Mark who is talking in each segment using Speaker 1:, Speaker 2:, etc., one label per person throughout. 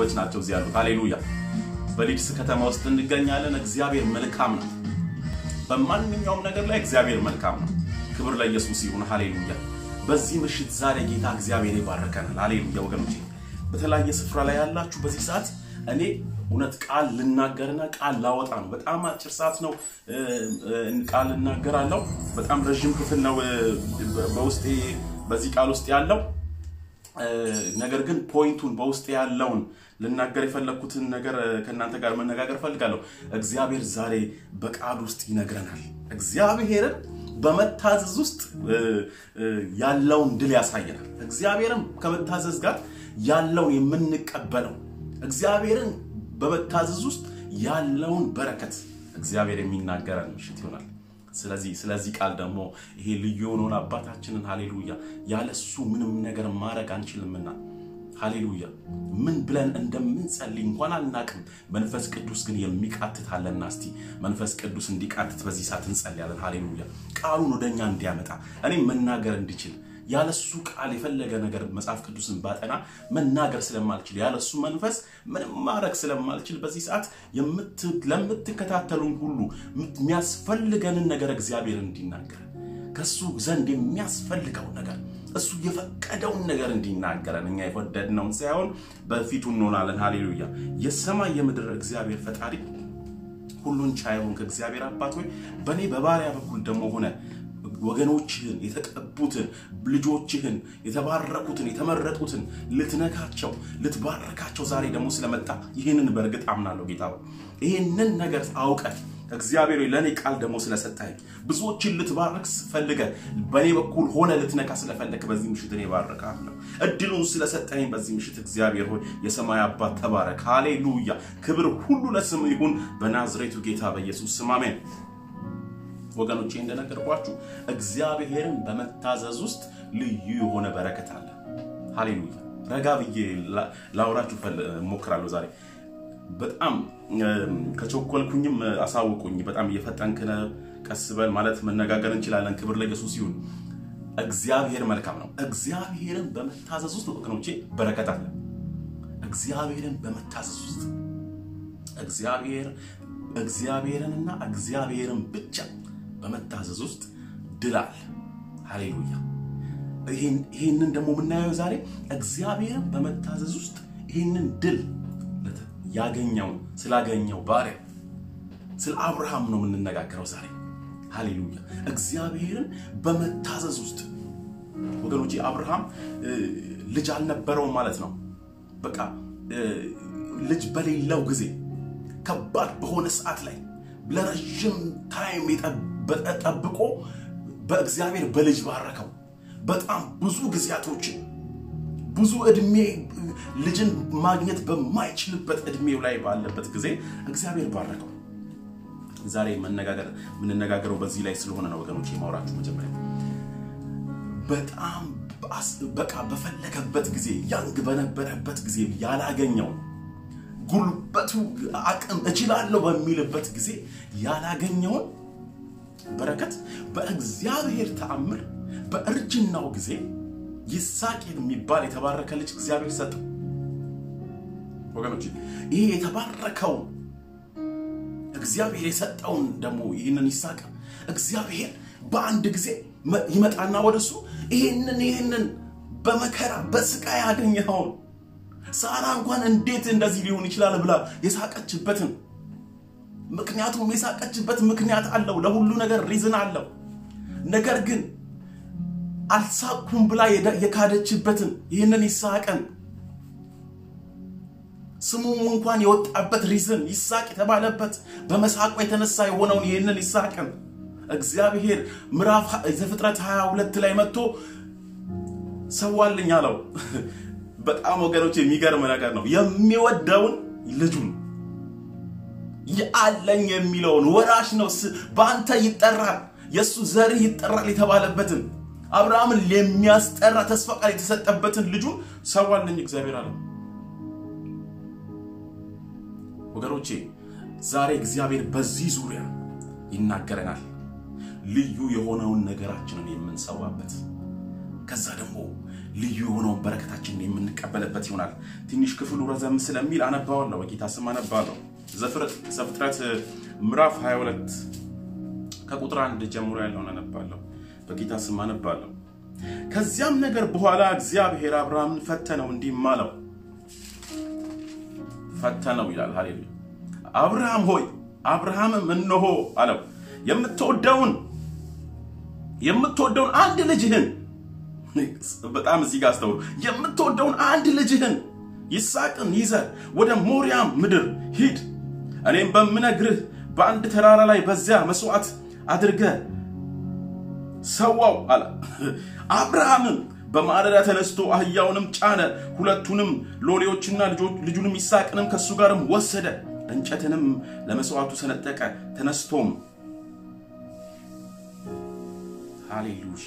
Speaker 1: ሰዎች ናቸው እዚህ ያሉት። ሃሌሉያ። በሊድስ ከተማ ውስጥ እንገኛለን። እግዚአብሔር መልካም ነው። በማንኛውም ነገር ላይ እግዚአብሔር መልካም ነው። ክብር ለኢየሱስ ይሁን። ሃሌሉያ። በዚህ ምሽት ዛሬ ጌታ እግዚአብሔር ይባርከናል። ሃሌሉያ ወገኖቼ፣ በተለያየ ስፍራ ላይ ያላችሁ በዚህ ሰዓት እኔ እውነት ቃል ልናገርና ቃል ላወጣ ነው። በጣም አጭር ሰዓት ነው ቃል እናገራለሁ። በጣም ረዥም ክፍል ነው በውስጤ በዚህ ቃል ውስጥ ያለው ነገር ግን ፖይንቱን በውስጥ ያለውን ልናገር የፈለግኩትን ነገር ከእናንተ ጋር መነጋገር ፈልጋለሁ። እግዚአብሔር ዛሬ በቃል ውስጥ ይነግረናል። እግዚአብሔርን በመታዘዝ ውስጥ ያለውን ድል ያሳየናል። እግዚአብሔርን ከመታዘዝ ጋር ያለውን የምንቀበለው እግዚአብሔርን በመታዘዝ ውስጥ ያለውን በረከት እግዚአብሔር የሚናገረን ምሽት ይሆናል። ስለዚህ ስለዚህ ቃል ደግሞ ይሄ ልዩ የሆነውን አባታችንን ሃሌሉያ ያለ እሱ ምንም ነገር ማድረግ አንችልምና ሃሌሉያ ምን ብለን እንደምንጸልይ እንኳን አናቅም። መንፈስ ቅዱስ ግን የሚቃትት አለና እስቲ መንፈስ ቅዱስ እንዲቃትት በዚህ ሰዓት እንጸልያለን። ሃሌሉያ ቃሉን ወደኛ እንዲያመጣ እኔም መናገር እንዲችል ያለሱ ቃል የፈለገ ነገር መጽሐፍ ቅዱስን ባጠና መናገር ስለማልችል ያለሱ መንፈስ ምንም ማድረግ ስለማልችል በዚህ ሰዓት ለምትከታተሉን ሁሉ የሚያስፈልገንን ነገር እግዚአብሔር እንዲናገር ከሱ ዘንድ የሚያስፈልገው ነገር እሱ የፈቀደውን ነገር እንዲናገረን እኛ የወደድነውን ሳይሆን በፊቱ እንሆናለን። ሃሌሉያ የሰማይ የምድር እግዚአብሔር ፈጣሪ ሁሉን ቻይሆን ከእግዚአብሔር አባት ሆይ በእኔ በባሪያ በኩል ደግሞ ሆነ ወገኖችህን የተቀቡትን ልጆችህን የተባረኩትን የተመረጡትን ልትነካቸው ልትባረካቸው ዛሬ ደግሞ ስለመጣ ይህንን በእርግጥ አምናለሁ። ጌታ ይህንን ነገር አውቀህ እግዚአብሔር ለእኔ ቃል ደግሞ ስለሰጠኝ ብዙዎችን ልትባረክ ፈልገ በእኔ በኩል ሆነ ልትነካ ስለፈለግ በዚህ ምሽት እኔ ባረካለሁ። እድሉን ስለሰጠኝ በዚህ ምሽት እግዚአብሔር ሆይ የሰማይ አባት ተባረክ። ሃሌሉያ። ክብር ሁሉ ለስም ይሁን በናዝሬቱ ጌታ በኢየሱስ ስም አሜን። ወገኖቼ እንደነገርኳችሁ እግዚአብሔርን በመታዘዝ ውስጥ ልዩ የሆነ በረከት አለ። ሃሌሉያ። ረጋ ብዬ ላውራችሁ እሞክራለሁ ዛሬ በጣም ከቸኮልኩኝም አሳውቁኝ። በጣም እየፈጠንክ ነህ፣ ቀስ በል ማለት መነጋገር እንችላለን። ክብር ለኢየሱስ ይሁን። እግዚአብሔር መልካም ነው። እግዚአብሔርን በመታዘዝ ውስጥ ወገኖቼ በረከት አለ። እግዚአብሔርን በመታዘዝ ውስጥ እግዚአብሔር እግዚአብሔርንና እግዚአብሔርን ብቻ በመታዘዝ ውስጥ ድል አለ። ሃሌሉያ። ይህንን ደግሞ የምናየው ዛሬ እግዚአብሔርን በመታዘዝ ውስጥ ይህንን ድል ያገኘው ስላገኘው ባሪያ ስለ አብርሃም ነው የምንነጋገረው ዛሬ። ሃሌሉያ እግዚአብሔርን በመታዘዝ ውስጥ ወገኖቼ፣ አብርሃም ልጅ አልነበረውም ማለት ነው። በቃ ልጅ በሌለው ጊዜ ከባድ በሆነ ሰዓት ላይ ለረዥም ታይም ጠብቆ በእግዚአብሔር በልጅ ባረከው። በጣም ብዙ ጊዜያቶችን ብዙ እድሜ ልጅን ማግኘት በማይችልበት እድሜው ላይ ባለበት ጊዜ እግዚአብሔር ባረከው። ዛሬ መነጋገር የምንነጋገረው በዚህ ላይ ስለሆነ ነው ወገኖች፣ የማውራችሁ መጀመሪያ በጣም በቃ በፈለገበት ጊዜ ያንግ በነበረበት ጊዜ ያላገኘው ጉልበቱ አቅም እችላለሁ በሚልበት ጊዜ ያላገኘውን በረከት በእግዚአብሔር ተአምር በእርጅናው ጊዜ ይስሐቅ የሚባል የተባረከ ልጅ እግዚአብሔር ሰጠው። ወገኖች ይሄ የተባረከውን እግዚአብሔር የሰጠውን ደግሞ ይህንን ይስሐቅ እግዚአብሔር በአንድ ጊዜ ይመጣና ወደሱ ይህንን ይህንን በመከራ በስቃይ ያገኘኸውን ሳራ እንኳን እንዴት እንደዚህ ሊሆን ይችላል ብላ የሳቀችበትን ምክንያቱም የሳቀችበት ምክንያት አለው። ለሁሉ ነገር ሪዝን አለው። ነገር ግን አልሳኩም ብላ የካደችበትን ይህንን ይስሐቅን ስሙም እንኳን የወጣበት ሪዝን ይስሐቅ የተባለበት በመሳቁ የተነሳ የሆነውን ይህንን ይስሐቅን እግዚአብሔር ምዕራፍ ዘፍጥረት 22 ላይ መጥቶ ሰዋልኝ አለው። በጣም ወገኖች የሚገርም ነገር ነው። የሚወደውን ልጁን አለኝ የሚለውን ወራሽ ነው፣ በአንተ ይጠራል፣ የእሱ ዘርህ ይጠራል የተባለበትን አብርሃምን የሚያስጠራ ተስፋ ቃል የተሰጠበትን ልጁን ሰዋልኝ እግዚአብሔር አለው። ወገኖቼ ዛሬ እግዚአብሔር በዚህ ዙሪያ ይናገረናል። ልዩ የሆነውን ነገራችንን የምንሰዋበት ከዛ ደግሞ ልዩ የሆነውን በረከታችንን የምንቀበልበት ይሆናል። ትንሽ ክፍሉ ረዘም ስለሚል አነባዋለሁ፣ በጌታ ስም አነባለሁ። ዘፍጥረት ምዕራፍ 22 ከቁጥር አንድ ጀምሮ ያለውን አነባለሁ፣ በጌታ ስም አነባለሁ። ከዚያም ነገር በኋላ እግዚአብሔር አብርሃምን ፈተነው፣ እንዲህም አለው ፈተነው ይላል። ሃሌሉያ። አብርሃም ሆይ አብርሃምም እነሆ አለው የምትወደውን የምትወደውን አንድ ልጅህን በጣም እዚህ ጋር አስተውሉ። የምትወደውን አንድ ልጅህን ይስሐቅን ይዘህ ወደ ሞሪያም ምድር ሂድ፣ እኔም በምነግርህ በአንድ ተራራ ላይ በዚያ መስዋዕት አድርገህ ሰዋው አለ። አብርሃምም በማለዳ ተነስቶ አህያውንም ጫነ፣ ሁለቱንም ሎሌዎችና ልጁንም ይስሐቅንም ከእሱ ጋርም ወሰደ፣ እንጨትንም ለመስዋዕቱ ሰነጠቀ። ተነስቶም ሃሌሉያ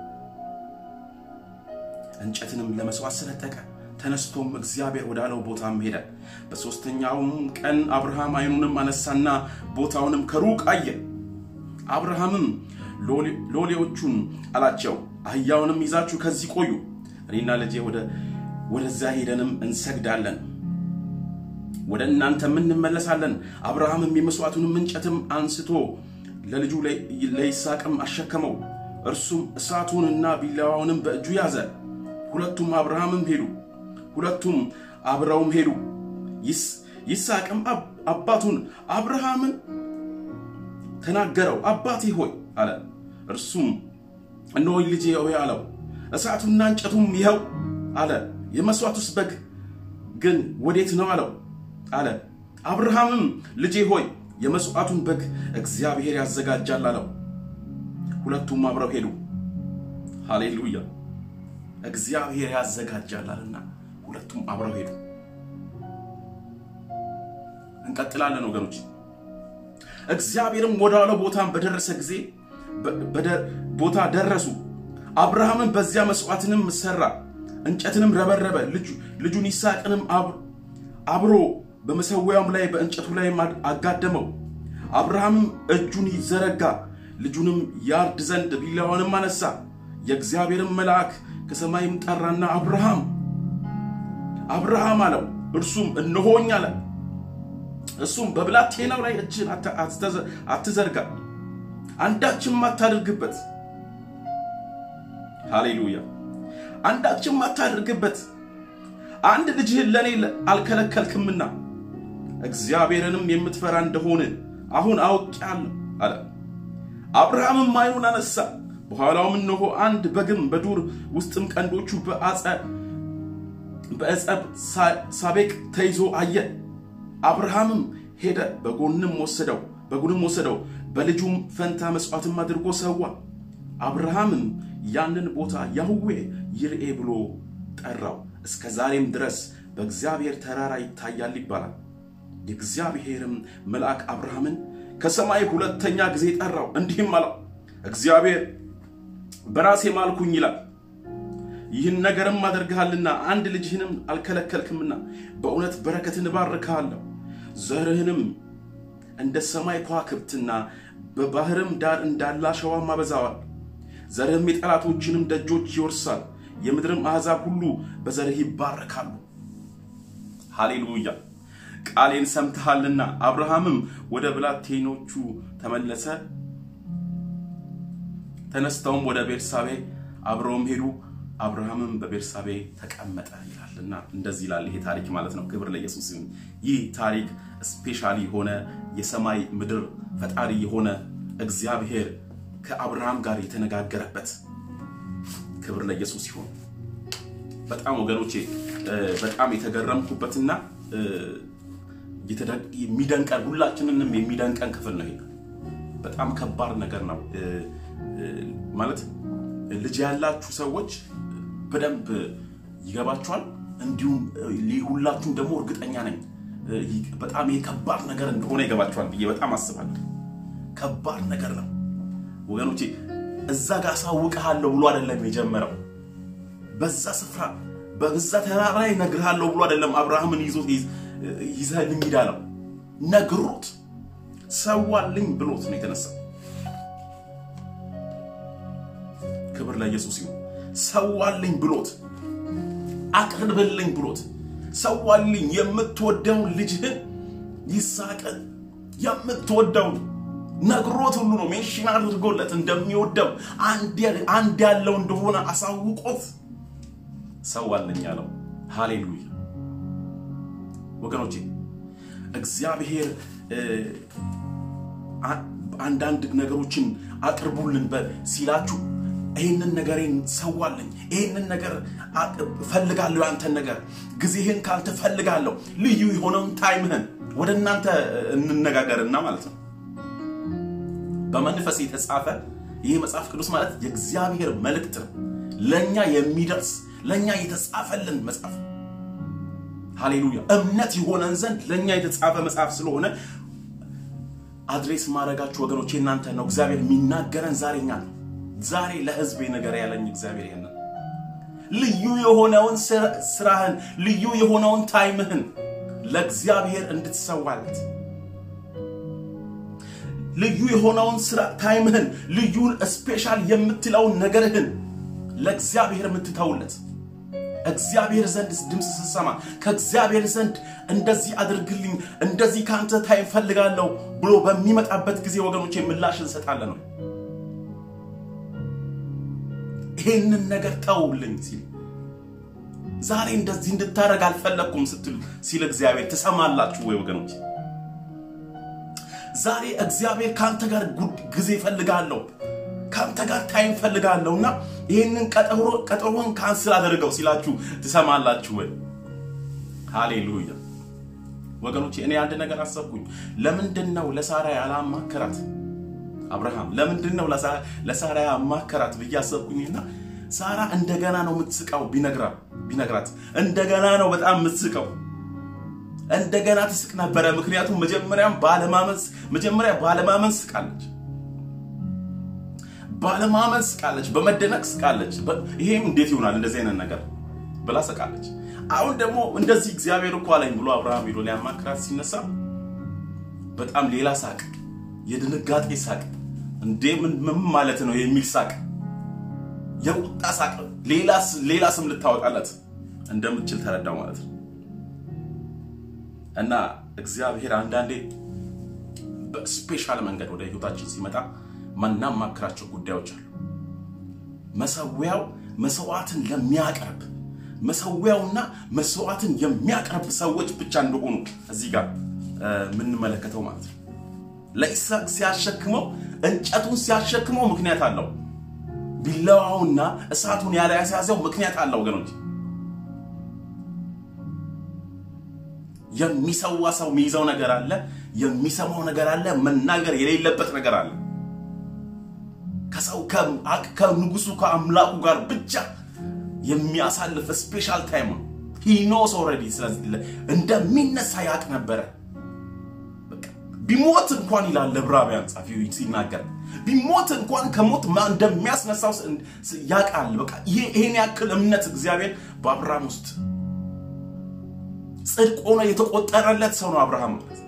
Speaker 1: እንጨትንም ለመስዋዕት ሰነጠቀ። ተነስቶም እግዚአብሔር ወዳለው ቦታም ሄደ። በሦስተኛውም ቀን አብርሃም ዓይኑንም አነሳና ቦታውንም ከሩቅ አየ። አብርሃምም ሎሌዎቹን አላቸው፣ አህያውንም ይዛችሁ ከዚህ ቆዩ፣ እኔና ልጄ ወደዚያ ሄደንም እንሰግዳለን፣ ወደ እናንተም እንመለሳለን። አብርሃምም የመስዋዕቱንም እንጨትም አንስቶ ለልጁ ለይስሐቅም አሸከመው። እርሱም እሳቱንና ቢላዋውንም በእጁ ያዘ። ሁለቱም አብርሃምም ሄዱ፣ ሁለቱም አብረውም ሄዱ። ይስሐቅም አባቱን አብርሃምን ተናገረው፣ አባቴ ሆይ አለ። እርሱም እነሆኝ ልጄ ሆይ አለው። እሳቱና እንጨቱም ይኸው አለ። የመስዋዕቱስ በግ ግን ወዴት ነው አለው አለ። አብርሃምም ልጄ ሆይ የመስዋዕቱን በግ እግዚአብሔር ያዘጋጃል አለው። ሁለቱም አብረው ሄዱ። ሃሌሉያ! እግዚአብሔር ያዘጋጃላልና ሁለቱም አብረው ሄዱ። እንቀጥላለን ወገኖች። እግዚአብሔርም ወዳለው ቦታም በደረሰ ጊዜ ቦታ ደረሱ። አብርሃምን በዚያ መስዋዕትንም ሰራ፣ እንጨትንም ረበረበ፣ ልጁን ይስሐቅንም አብሮ በመሰዊያውም ላይ በእንጨቱ ላይ አጋደመው። አብርሃምም እጁን ይዘረጋ ልጁንም ያርድ ዘንድ ቢላዋንም አነሳ። የእግዚአብሔርም መልአክ ከሰማይም ጠራና አብርሃም አብርሃም አለው። እርሱም እነሆኝ አለ። እሱም በብላቴናው ላይ እጅን አትዘርጋ፣ አንዳችም አታድርግበት። ሃሌሉያ! አንዳችም አታድርግበት፣ አንድ ልጅህን ለእኔ አልከለከልክምና እግዚአብሔርንም የምትፈራ እንደሆነ አሁን አውቄአለሁ አለ። አብርሃምም ዓይኑን አነሳ፣ በኋላውም እነሆ አንድ በግም በዱር ውስጥም ቀንዶቹ በዕፀ ሳቤቅ ተይዞ አየ። አብርሃምም ሄደ፣ በጎንም ወሰደው በጉንም ወሰደው፣ በልጁም ፈንታ መስዋዕትም አድርጎ ሰዋ። አብርሃምም ያንን ቦታ ያህዌ ይርኤ ብሎ ጠራው። እስከ ዛሬም ድረስ በእግዚአብሔር ተራራ ይታያል ይባላል። የእግዚአብሔርም መልአክ አብርሃምን ከሰማይ ሁለተኛ ጊዜ ጠራው፣ እንዲህም አለው፣ እግዚአብሔር በራሴ ማልኩኝ ይላል። ይህን ነገርም አደርግሃልና አንድ ልጅህንም አልከለከልክምና በእውነት በረከትን እባርክሃለሁ፣ ዘርህንም እንደ ሰማይ ከዋክብትና በባህርም ዳር እንዳለ አሸዋም አበዛዋል። ዘርህም የጠላቶችንም ደጆች ይወርሳል፣ የምድርም አሕዛብ ሁሉ በዘርህ ይባረካሉ። ሃሌሉያ! ቃሌን ሰምተሃልና። አብርሃምም ወደ ብላቴኖቹ ተመለሰ። ተነስተውም ወደ ቤርሳቤ አብረውም ሄዱ። አብርሃምም በቤርሳቤ ተቀመጠ ይላልና እንደዚህ ይላል ይሄ ታሪክ ማለት ነው። ክብር ለኢየሱስ ይሁን። ይህ ታሪክ ስፔሻሊ የሆነ የሰማይ ምድር ፈጣሪ የሆነ እግዚአብሔር ከአብርሃም ጋር የተነጋገረበት ክብር ለኢየሱስ ይሁን። በጣም ወገኖቼ በጣም የተገረምኩበትና የሚደንቀን ሁላችንንም የሚደንቀን ክፍል ነው። ይሄ በጣም ከባድ ነገር ነው ማለት ልጅ ያላችሁ ሰዎች በደንብ ይገባችኋል። እንዲሁም ሁላችሁም ደግሞ እርግጠኛ ነኝ በጣም ይሄ ከባድ ነገር እንደሆነ ይገባችኋል ብዬ በጣም አስባለሁ። ከባድ ነገር ነው ወገኖቼ። እዛ ጋር አሳውቅሃለሁ ብሎ አይደለም የጀመረው። በዛ ስፍራ በዛ ተራራ ላይ እነግርሃለሁ ብሎ አይደለም አብርሃምን ይዞት ይዘህልኝ ሂድ አለው። ነግሮት ሰዋልኝ ብሎት ነው የተነሳው። ክብር ለኢየሱስ ይሁን። ሰዋልኝ ብሎት አቅርብልኝ ብሎት ሰዋልኝ የምትወደውን ልጅህን ይስሐቅን የምትወደውን ነግሮት ሁሉ ነው ሜንሽን አድርጎለት እንደሚወደው አንድ ያለው እንደሆነ አሳውቆት ሰዋልኝ አለው። ሃሌሉያ ወገኖቼ እግዚአብሔር አንዳንድ ነገሮችን አቅርቡልን ሲላችሁ ይህንን ነገሬን ሰዋልኝ፣ ይህንን ነገር ፈልጋለሁ፣ ያንተን ነገር ጊዜህን ካልተ ፈልጋለሁ፣ ልዩ የሆነውን ታይምህን ወደ እናንተ እንነጋገርና ማለት ነው። በመንፈስ የተጻፈ ይህ መጽሐፍ ቅዱስ ማለት የእግዚአብሔር መልእክት ነው። ለእኛ የሚደርስ ለእኛ የተጻፈልን መጽሐፍ ሃሌሉያ። እምነት የሆነን ዘንድ ለእኛ የተጻፈ መጽሐፍ ስለሆነ አድሬስ ማድረጋችሁ ወገኖቼ እናንተ ነው። እግዚአብሔር የሚናገረን ዛሬ እኛ ነው። ዛሬ ለህዝቤ ነገር ያለኝ እግዚአብሔር ይሄንን ልዩ የሆነውን ስራህን ልዩ የሆነውን ታይምህን ለእግዚአብሔር እንድትሰዋለት ልዩ የሆነውን ስራ ታይምህን ልዩን ስፔሻል የምትለውን ነገርህን ለእግዚአብሔር የምትተውለት እግዚአብሔር ዘንድ ድምፅ ስትሰማ ከእግዚአብሔር ዘንድ እንደዚህ አድርግልኝ እንደዚህ ከአንተ ታይም ፈልጋለሁ ብሎ በሚመጣበት ጊዜ ወገኖቼ ምላሽ እንሰጣለን ነው። ይሄንን ነገር ተውልኝ ሲል ዛሬ እንደዚህ እንድታደርግ አልፈለግኩም ስትሉ ሲል እግዚአብሔር ትሰማላችሁ ወይ ወገኖች? ዛሬ እግዚአብሔር ከአንተ ጋር ጊዜ ፈልጋለሁ ከአንተ ጋር ታይም ፈልጋለሁ እና ይህንን ቀጠሮን ካንስል አደርገው ሲላችሁ ትሰማላችሁ ወይ? ሃሌሉያ ወገኖቼ፣ እኔ አንድ ነገር አሰብኩኝ። ለምንድን ነው ለሳራ ያላማከራት አብርሃም? ለምንድን ነው ለሳራ ያማከራት ብዬ አሰብኩኝና ሳራ እንደገና ነው የምትስቀው ቢነግራት፣ እንደገና ነው በጣም የምትስቀው እንደገና ትስቅ ነበረ። ምክንያቱም መጀመሪያም ባለማመን መጀመሪያ ባለማመን ስቃለች ባለማመን ስቃለች፣ በመደነቅ ስቃለች። ይሄም እንዴት ይሆናል እንደዚህ አይነት ነገር ብላ ስቃለች። አሁን ደግሞ እንደዚህ እግዚአብሔር እኮ አለኝ ብሎ አብርሃም ሄዶ ሊያማክራት ሲነሳ በጣም ሌላ ሳቅ፣ የድንጋጤ ሳቅ፣ እንዴ ምን ማለት ነው የሚል ሳቅ፣ የቁጣ ሳቅ፣ ሌላ ስም ልታወጣለት እንደምትችል ተረዳው ማለት ነው። እና እግዚአብሔር አንዳንዴ በስፔሻል መንገድ ወደ ህይወታችን ሲመጣ ማናማክራቸው ጉዳዮች አሉ። መሰዊያው መስዋዕትን ለሚያቀርብ መሰዊያውና መስዋዕትን የሚያቀርብ ሰዎች ብቻ እንደሆኑ እዚህ ጋር የምንመለከተው ማለት ነው። ለይስሐቅ ሲያሸክመው እንጨቱን ሲያሸክመው ምክንያት አለው። ቢላዋውና እሳቱን ያለ ያስያዘው ምክንያት አለው ወገኖች። የሚሰዋ ሰው የሚይዘው ነገር አለ፣ የሚሰማው ነገር አለ፣ መናገር የሌለበት ነገር አለ። ከሰው ከንጉሱ ከአምላኩ ጋር ብቻ የሚያሳልፍ ስፔሻል ታይም ነው። ሂኖስ ኦልሬዲ ስለዚህ እንደሚነሳ ያቅ ነበረ። ቢሞት እንኳን ይላል ለዕብራውያን ጻፊ ሲናገር ቢሞት እንኳን ከሞት እንደሚያስነሳው ያውቃል። በቃ ይሄን ያክል እምነት እግዚአብሔር በአብርሃም ውስጥ ጽድቅ ሆኖ የተቆጠረለት ሰው ነው አብርሃም ማለት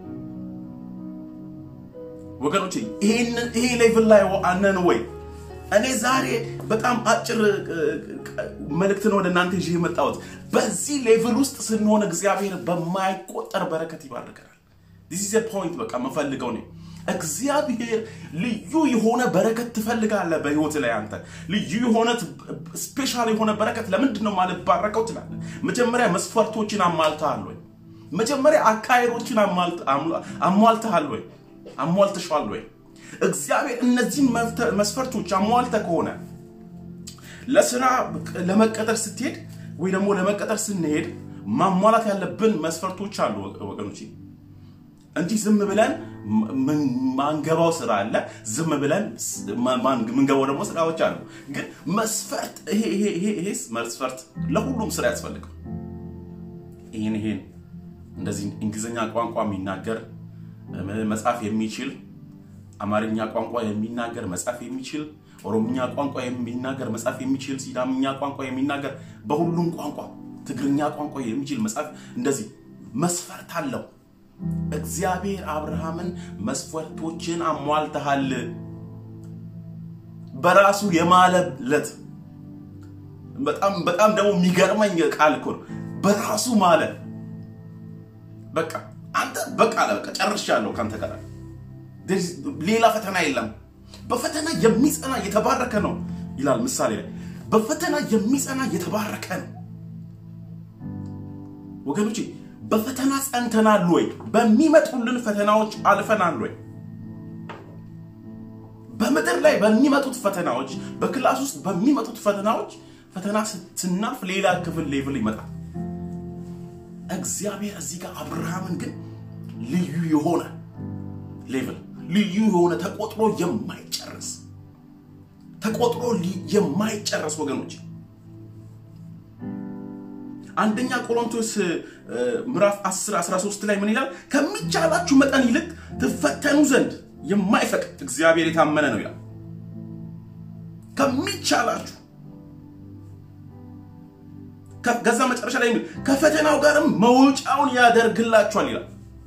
Speaker 1: ወገኖቼ። ይሄ ሌቭል ላይ አነን ወይ? እኔ ዛሬ በጣም አጭር መልእክትን ወደ እናንተ ይዤ የመጣሁት በዚህ ሌቭል ውስጥ ስንሆን እግዚአብሔር በማይቆጠር በረከት ይባርከናል። ዲስ ኢዝ ፖይንት በቃ የምፈልገው ነው። እግዚአብሔር ልዩ የሆነ በረከት ትፈልጋለህ በህይወት ላይ አንተ ልዩ የሆነ ስፔሻል የሆነ በረከት ለምንድን ነው ማለት ባረከው ትላለህ። መጀመሪያ መስፈርቶችን አሟልተሃል ወይ? መጀመሪያ አካሄዶችን አሟልተሃል ወይ? አሟልተሻል ወይ? እግዚአብሔር እነዚህን መስፈርቶች አሟልተ ከሆነ ለስራ ለመቀጠር ስትሄድ ወይ ደግሞ ለመቀጠር ስንሄድ ማሟላት ያለብን መስፈርቶች አሉ ወገኖች እንጂ ዝም ብለን ማንገባው ስራ አለ። ዝም ብለን ምንገባው ደግሞ ስራዎች አሉ። ግን መስፈርት ይሄ መስፈርት ለሁሉም ስራ ያስፈልገው። ይህን ይሄን እንደዚህ እንግሊዝኛ ቋንቋ የሚናገር መጻፍ የሚችል አማርኛ ቋንቋ የሚናገር መጻፍ የሚችል ኦሮምኛ ቋንቋ የሚናገር መጻፍ የሚችል ሲዳምኛ ቋንቋ የሚናገር በሁሉም ቋንቋ ትግርኛ ቋንቋ የሚችል መጻፍ እንደዚህ መስፈርት አለው። እግዚአብሔር አብርሃምን መስፈርቶችን አሟልተሃል በራሱ የማለለት በጣም በጣም ደግሞ የሚገርመኝ ቃል እኮ ነው። በራሱ ማለ በቃ አንተ በቃ አለ በቃ ጨርሻለሁ ከአንተ ጋር ሌላ ፈተና የለም። በፈተና የሚጸና የተባረከ ነው ይላል ምሳሌ ላይ። በፈተና የሚጸና የተባረከ ነው። ወገኖቼ በፈተና ጸንተናል ወይ? በሚመጡልን ፈተናዎች አልፈናል ወይ? በምድር ላይ በሚመጡት ፈተናዎች፣ በክላስ ውስጥ በሚመጡት ፈተናዎች ፈተና ስናልፍ ሌላ ክፍል ሌቭል ይመጣል። እግዚአብሔር እዚህ ጋር አብርሃምን ግን ልዩ የሆነ ሌቭል ልዩ የሆነ ተቆጥሮ የማይጨርስ ተቆጥሮ የማይጨረስ ወገኖች አንደኛ ቆሮንቶስ ምዕራፍ 10 13 ላይ ምን ይላል? ከሚቻላችሁ መጠን ይልቅ ትፈተኑ ዘንድ የማይፈቅድ እግዚአብሔር የታመነ ነው ይላል። ከሚቻላችሁ ከዛ መጨረሻ ላይ ከፈተናው ጋርም መውጫውን ያደርግላችኋል ይላል።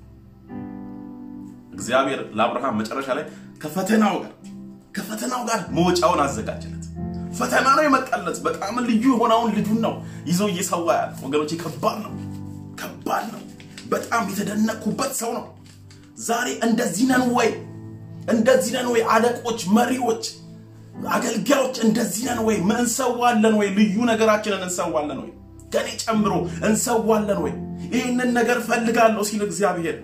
Speaker 1: እግዚአብሔር ለአብርሃም መጨረሻ ላይ ከፈተናው ጋር ከፈተናው ጋር መውጫውን አዘጋጀለት። ፈተና ነው የመጣለት። በጣም ልዩ የሆነውን ልጁን ነው ይዞ እየሰዋ ያለ። ወገኖቼ ከባድ ነው፣ ከባድ ነው። በጣም የተደነቅኩበት ሰው ነው። ዛሬ እንደዚህ ነን ወይ? እንደዚህ ነን ወይ? አለቆች፣ መሪዎች፣ አገልጋዮች እንደዚህ ነን ወይ? እንሰዋለን ወይ? ልዩ ነገራችንን እንሰዋለን ወይ? ከኔ ጨምሮ እንሰዋለን ወይ? ይህንን ነገር ፈልጋለሁ ሲል እግዚአብሔር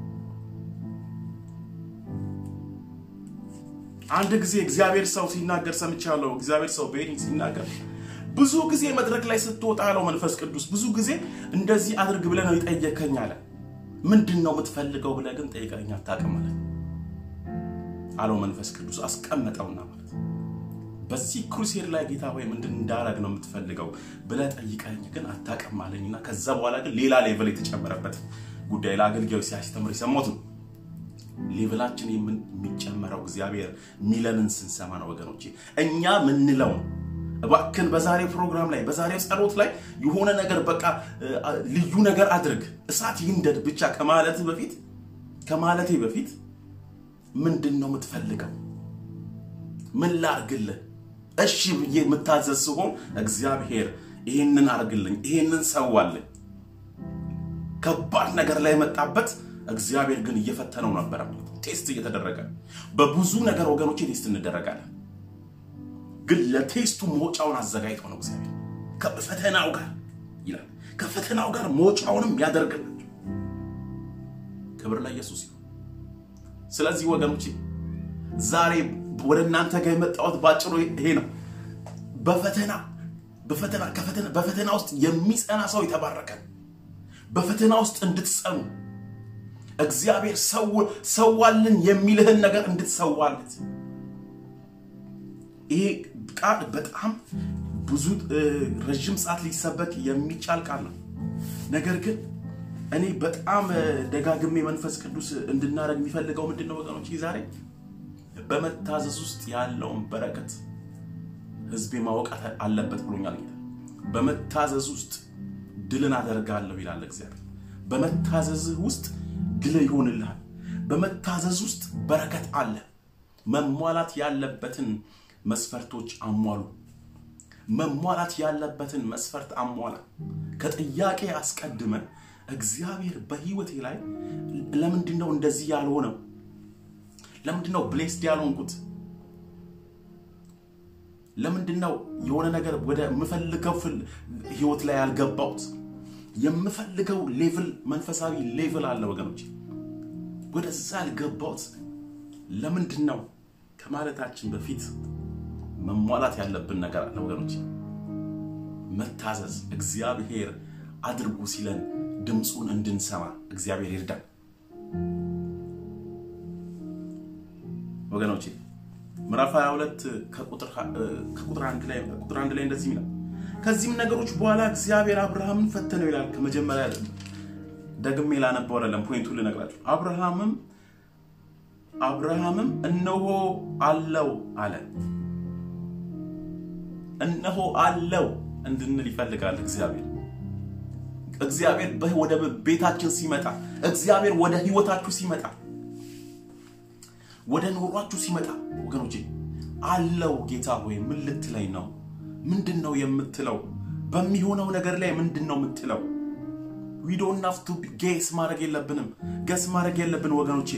Speaker 1: አንድ ጊዜ እግዚአብሔር ሰው ሲናገር ሰምቻለሁ። እግዚአብሔር ሰው ቤሪንግ ሲናገር ብዙ ጊዜ መድረክ ላይ ስትወጣ አለው መንፈስ ቅዱስ ብዙ ጊዜ እንደዚህ አድርግ ብለህ ነው የጠየከኝ አለ። ምንድን ነው የምትፈልገው ብለህ ግን ጠይቀኝ አታውቅም አለ አለው መንፈስ ቅዱስ አስቀመጠውና ማለት በዚህ ክሩሴድ ላይ ጌታ ሆይ ምንድን እንዳረግ ነው የምትፈልገው ብለህ ጠይቀኝ ግን አታውቅም አለኝና ከዛ በኋላ ግን ሌላ ሌቨል የተጨመረበት ጉዳይ ለአገልጋዮች ሲያስተምር የሰማሁት ነው። ሌቭላችን የሚጨመረው እግዚአብሔር ሚለንን ስንሰማ ነው ወገኖቼ። እኛ ምንለው እባክን በዛሬው ፕሮግራም ላይ በዛሬው ጸሎት ላይ የሆነ ነገር በቃ ልዩ ነገር አድርግ እሳት ይንደድ ብቻ ከማለት በፊት ከማለቴ በፊት ምንድን ነው የምትፈልገው? ምን ላርግልህ? እሺ ብዬ የምታዘዝ ሲሆን እግዚአብሔር ይህንን አርግልኝ፣ ይህንን ሰዋልኝ። ከባድ ነገር ላይ መጣበት እግዚአብሔር ግን እየፈተነው ነበረ። ቴስት እየተደረገ በብዙ ነገር ወገኖቼ ቴስት እንደረጋለን። ግን ለቴስቱ መውጫውን አዘጋጅቶ ነው እግዚአብሔር ከፈተናው ጋር ይላል። ከፈተናው ጋር መውጫውንም ያደርግልን። ክብር ለኢየሱስ ይሁን። ስለዚህ ወገኖቼ ዛሬ ወደ እናንተ ጋር የመጣሁት ባጭሩ ይሄ ነው። በፈተና በፈተና ከፈተና በፈተና ውስጥ የሚጸና ሰው የተባረከ በፈተና ውስጥ እንድትጸኑ እግዚአብሔር ሰዋልን የሚልህን ነገር እንድትሰዋለት። ይሄ ቃል በጣም ብዙ ረዥም ሰዓት ሊሰበክ የሚቻል ቃል ነው። ነገር ግን እኔ በጣም ደጋግሜ መንፈስ ቅዱስ እንድናደርግ የሚፈልገው ምንድን ነው ወገኖች? ዛሬ በመታዘዝ ውስጥ ያለውን በረከት ህዝቤ ማወቅ አለበት ብሎኛል ጌታ። በመታዘዝ ውስጥ ድልን አደርጋለሁ ይላል እግዚአብሔር። በመታዘዝህ ውስጥ ድል ይሆንልሃል። በመታዘዝ ውስጥ በረከት አለ። መሟላት ያለበትን መስፈርቶች አሟሉ። መሟላት ያለበትን መስፈርት አሟላ። ከጥያቄ አስቀድመ እግዚአብሔር በህይወቴ ላይ ለምንድን ነው እንደዚህ ያልሆነው? ለምንድን ነው ብሌስድ ያልሆንኩት? ለምንድን ነው የሆነ ነገር ወደ የምፈልገው ህይወት ላይ ያልገባሁት? የምፈልገው ሌቭል መንፈሳዊ ሌቭል አለ ወገኖች፣ ወደዛ ያልገባሁት ለምንድን ነው ከማለታችን በፊት መሟላት ያለብን ነገር አለ ወገኖች። መታዘዝ፣ እግዚአብሔር አድርጉ ሲለን ድምፁን እንድንሰማ እግዚአብሔር ይርዳል ወገኖቼ። ምዕራፍ 22 ከቁጥር አንድ ላይ ቁጥር አንድ ላይ እንደዚህ ይላል ከዚህም ነገሮች በኋላ እግዚአብሔር አብርሃምን ፈተነው ይላል። ከመጀመሪያ ደግሜ ላነበው አይደለም ፖይንቱ ልነግራችሁ። አብርሃምም አብርሃምም እነሆ አለው አለ። እነሆ አለው እንድንል ይፈልጋል እግዚአብሔር። እግዚአብሔር ወደ ቤታችን ሲመጣ፣ እግዚአብሔር ወደ ህይወታችሁ ሲመጣ፣ ወደ ኑሯችሁ ሲመጣ ወገኖቼ አለው ጌታ ሆይ ምን ልትለኝ ነው? ምንድን ነው የምትለው? በሚሆነው ነገር ላይ ምንድን ነው የምትለው? ዊዶን ናፍቱ ጌስ ማድረግ የለብንም። ገስ ማድረግ የለብን ወገኖቼ።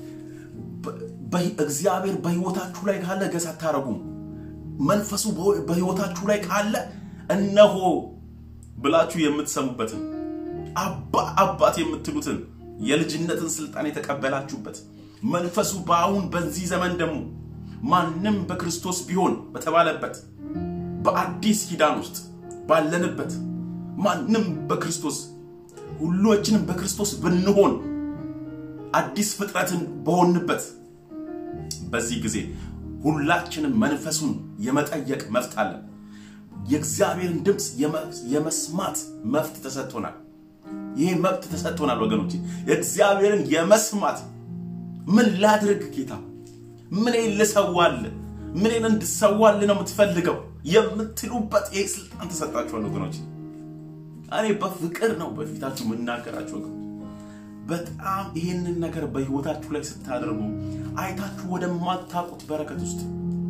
Speaker 1: እግዚአብሔር በህይወታችሁ ላይ ካለ ገስ አታረጉም። መንፈሱ በህይወታችሁ ላይ ካለ እነሆ ብላችሁ የምትሰሙበትን አባት የምትሉትን የልጅነትን ስልጣን የተቀበላችሁበት መንፈሱ በአሁን በዚህ ዘመን ደግሞ ማንም በክርስቶስ ቢሆን በተባለበት በአዲስ ኪዳን ውስጥ ባለንበት ማንም በክርስቶስ ሁላችንም በክርስቶስ ብንሆን አዲስ ፍጥረትን በሆንበት በዚህ ጊዜ ሁላችንም መንፈሱን የመጠየቅ መብት አለን። የእግዚአብሔርን ድምፅ የመስማት መብት ተሰጥቶናል። ይህ መብት ተሰጥቶናል ወገኖች፣ የእግዚአብሔርን የመስማት ምን ላድርግ ጌታ፣ ምኔን ልሰዋል፣ ምኔን እንድሰዋል ነው የምትፈልገው የምትሉበት ይህ ስልጣን ተሰጣችኋል ወገኖች። እኔ በፍቅር ነው በፊታችሁ የምናገራችሁ ወገኖች። በጣም ይህንን ነገር በህይወታችሁ ላይ ስታደርጉ አይታችሁ ወደማታውቁት በረከት ውስጥ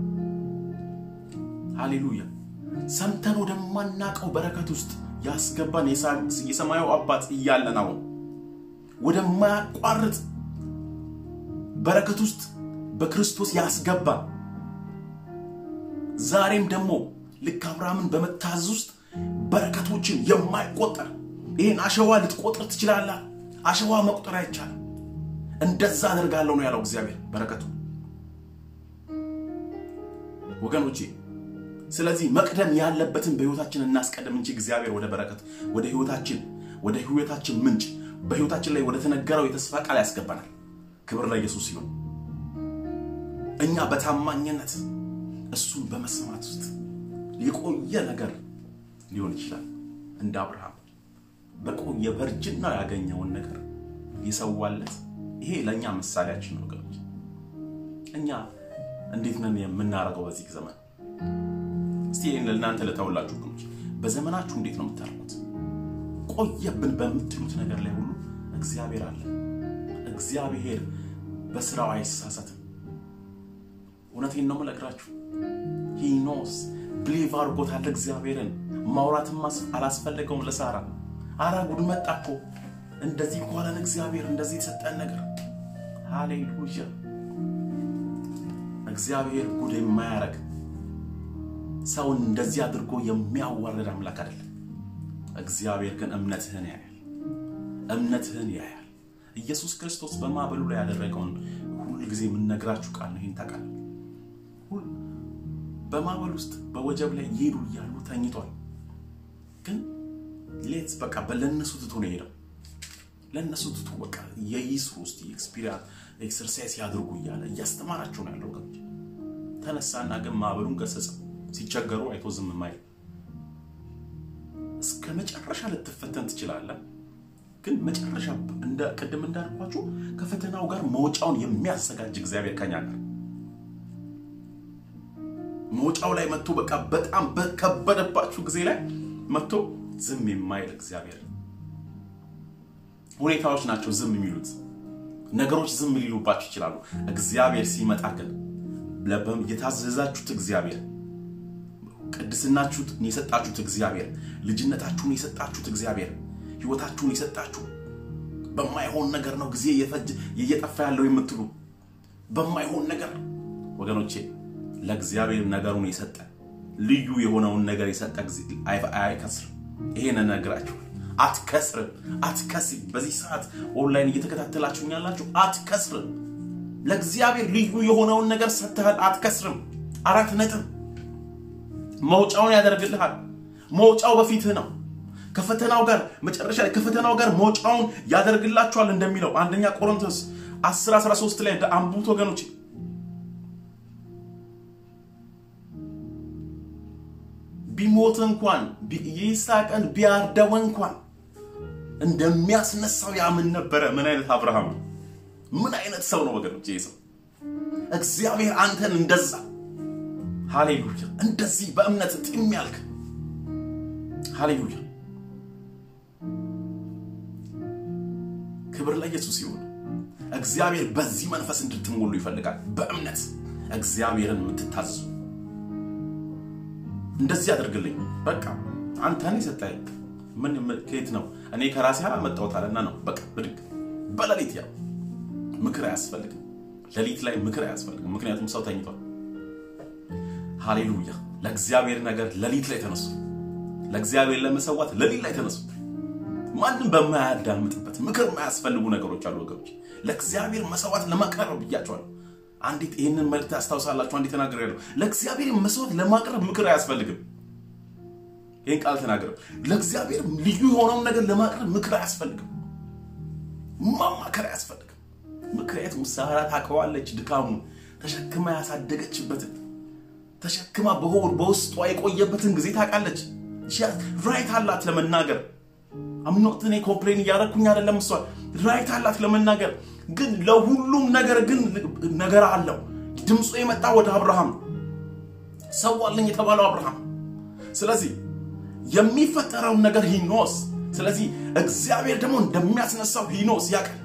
Speaker 1: ሃሌሉያ ሰምተን ወደማናውቀው በረከት ውስጥ ያስገባን የሰማዩ አባት እያለን አሁን ወደማያቋርጥ በረከት ውስጥ በክርስቶስ ያስገባ ዛሬም ደግሞ ልክ አብርሃምን በመታዘዝ ውስጥ በረከቶችን የማይቆጠር ይህን አሸዋ ልትቆጥር ትችላለህ። አሸዋ መቁጠር አይቻልም። እንደዛ አደርጋለሁ ነው ያለው እግዚአብሔር በረከቱ ወገኖቼ። ስለዚህ መቅደም ያለበትን በህይወታችን እናስቀድም እንጂ እግዚአብሔር ወደ በረከት ወደ ህይወታችን ወደ ህይወታችን ምንጭ በህይወታችን ላይ ወደ ተነገረው የተስፋ ቃል ያስገባናል። ክብር ለኢየሱስ ይሁን። እኛ በታማኝነት እሱን በመስማት ውስጥ የቆየ ነገር ሊሆን ይችላል። እንደ አብርሃም በቆየ በእርጅና ያገኘውን ነገር የሰዋለት ይሄ ለእኛ ምሳሌያችን ነው ወገኖች። እኛ እንዴት ነን የምናደርገው በዚህ ዘመን? እስቲ ይህን ለእናንተ ለተውላችሁ ወገኖች፣ በዘመናችሁ እንዴት ነው የምታደርጉት? ቆየብን በምትሉት ነገር ላይ ሁሉ እግዚአብሔር አለ። እግዚአብሔር በስራው አይሳሳትም። እውነቴን ነው የምነግራችሁ። ሂኖስ ብሊቭ አድርጎታል እግዚአብሔርን። ማውራትም አላስፈለገውም ለሳራ። አረ ጉድ መጣ እኮ እንደዚህ እንኳን እግዚአብሔር እንደዚህ የሰጠን ነገር ሃሌሉያ። እግዚአብሔር ጉድ የማያረግ ሰውን እንደዚህ አድርጎ የሚያዋርድ አምላክ አይደለም። እግዚአብሔር ግን እምነትህን ያያል፣ እምነትህን ያያል። ኢየሱስ ክርስቶስ በማዕበሉ ላይ ያደረገውን ሁል ጊዜ የምነግራችሁ ቃል ነው። ይህን ታውቃለህ። በማዕበል ውስጥ በወጀብ ላይ እየሄዱ እያሉ ተኝቷል። ግን ሌት በቃ ለእነሱ ትቶ ነው የሄደው። ለእነሱ ትቶ በቃ የይስሩ ውስጥ ኤክስፒሪንስ ኤክሰርሳይዝ ያድርጉ እያለ እያስተማራቸው ነው ያለው። ገብ ተነሳና ግን ማዕበሉን ገሰጸው። ሲቸገሩ አይቶ ዝም ማይል እስከ መጨረሻ ልትፈተን ትችላለህ። ግን መጨረሻ እንደ ቅድም እንዳልኳችሁ ከፈተናው ጋር መውጫውን የሚያዘጋጅ እግዚአብሔር ከኛ ጋር መውጫው ላይ መጥቶ በቃ በጣም በከበደባችሁ ጊዜ ላይ መጥቶ ዝም የማይል እግዚአብሔር። ሁኔታዎች ናቸው ዝም የሚሉት ነገሮች ዝም ሊሉባችሁ ይችላሉ። እግዚአብሔር ሲመጣ ግን የታዘዛችሁት እግዚአብሔር፣ ቅድስናችሁን የሰጣችሁት እግዚአብሔር፣ ልጅነታችሁን የሰጣችሁት እግዚአብሔር፣ ህይወታችሁን የሰጣችሁ በማይሆን ነገር ነው ጊዜ እየጠፋ ያለው የምትሉ በማይሆን ነገር ወገኖቼ ለእግዚአብሔር ነገሩን የሰጠ ልዩ የሆነውን ነገር የሰጠ ጊዜ አይከስርም። ይሄን እነግራችሁ አትከስርም፣ አትከስም። በዚህ ሰዓት ኦንላይን እየተከታተላችሁኝ ያላችሁ አትከስርም። ለእግዚአብሔር ልዩ የሆነውን ነገር ሰጥተሃል፣ አትከስርም። አራት ነጥብ። መውጫውን ያደርግልሃል። መውጫው በፊትህ ነው። ከፈተናው ጋር መጨረሻ ላይ ከፈተናው ጋር መውጫውን ያደርግላችኋል እንደሚለው አንደኛ ቆሮንቶስ 10 13 ላይ አንቡት ወገኖች ቢሞት እንኳን ይስሐቅን ቢያርደው እንኳን እንደሚያስነሳው ያምን ነበረ። ምን አይነት አብርሃም ነው! ምን አይነት ሰው ነው ወገኖች! ይህ ሰው እግዚአብሔር አንተን እንደዛ ሃሌሉያ፣ እንደዚህ በእምነት ጢም ያልክ ሃሌሉያ፣ ክብር ለኢየሱስ ይሁን። እግዚአብሔር በዚህ መንፈስ እንድትሞሉ ይፈልጋል። በእምነት እግዚአብሔርን የምትታዘዙ እንደዚህ አድርግልኝ፣ በቃ አንተ ነህ የሰጠኸኝ። ምን ከየት ነው? እኔ ከራሴ አላመጣሁት አለና ነው በቃ ብድግ በሌሊት ያው ምክር አያስፈልግም። ሌሊት ላይ ምክር አያስፈልግም፣ ምክንያቱም ሰው ተኝቷል። ሃሌሉያ! ለእግዚአብሔር ነገር ሌሊት ላይ ተነሱ። ለእግዚአብሔር ለመሰዋት ሌሊት ላይ ተነሱ። ማንም በማያዳምጥበት ምክር የማያስፈልጉ ነገሮች አሉ ወገኖች። ለእግዚአብሔር መሰዋት ለማቅረብ ብያቸዋለሁ። አንዲት ይህንን መልእክት አስታውሳላችሁ። አንዲት ተናገር ያለው ለእግዚአብሔር መስዋዕት ለማቅረብ ምክር አያስፈልግም። ይህን ቃል ተናገረ። ለእግዚአብሔር ልዩ የሆነውን ነገር ለማቅረብ ምክር አያስፈልግም፣ ማማከር አያስፈልግም። ምክንያቱም ሳራ ታውቀዋለች ድካሙን፣ ተሸክማ ያሳደገችበትን ተሸክማ በሆድ በውስጧ የቆየበትን ጊዜ ታውቃለች። ራይት አላት ለመናገር አምኖት እኔ ኮምፕሌን እያደረኩኝ አይደለም። እሷ ራይት አላት ለመናገር ግን ለሁሉም ነገር ግን ነገር አለው። ድምፁ የመጣ ወደ አብርሃም ሰዋልኝ የተባለው አብርሃም። ስለዚህ የሚፈጠረውን ነገር ሂኖስ ስለዚህ እግዚአብሔር ደግሞ እንደሚያስነሳው ሂኖስ ያውቃል።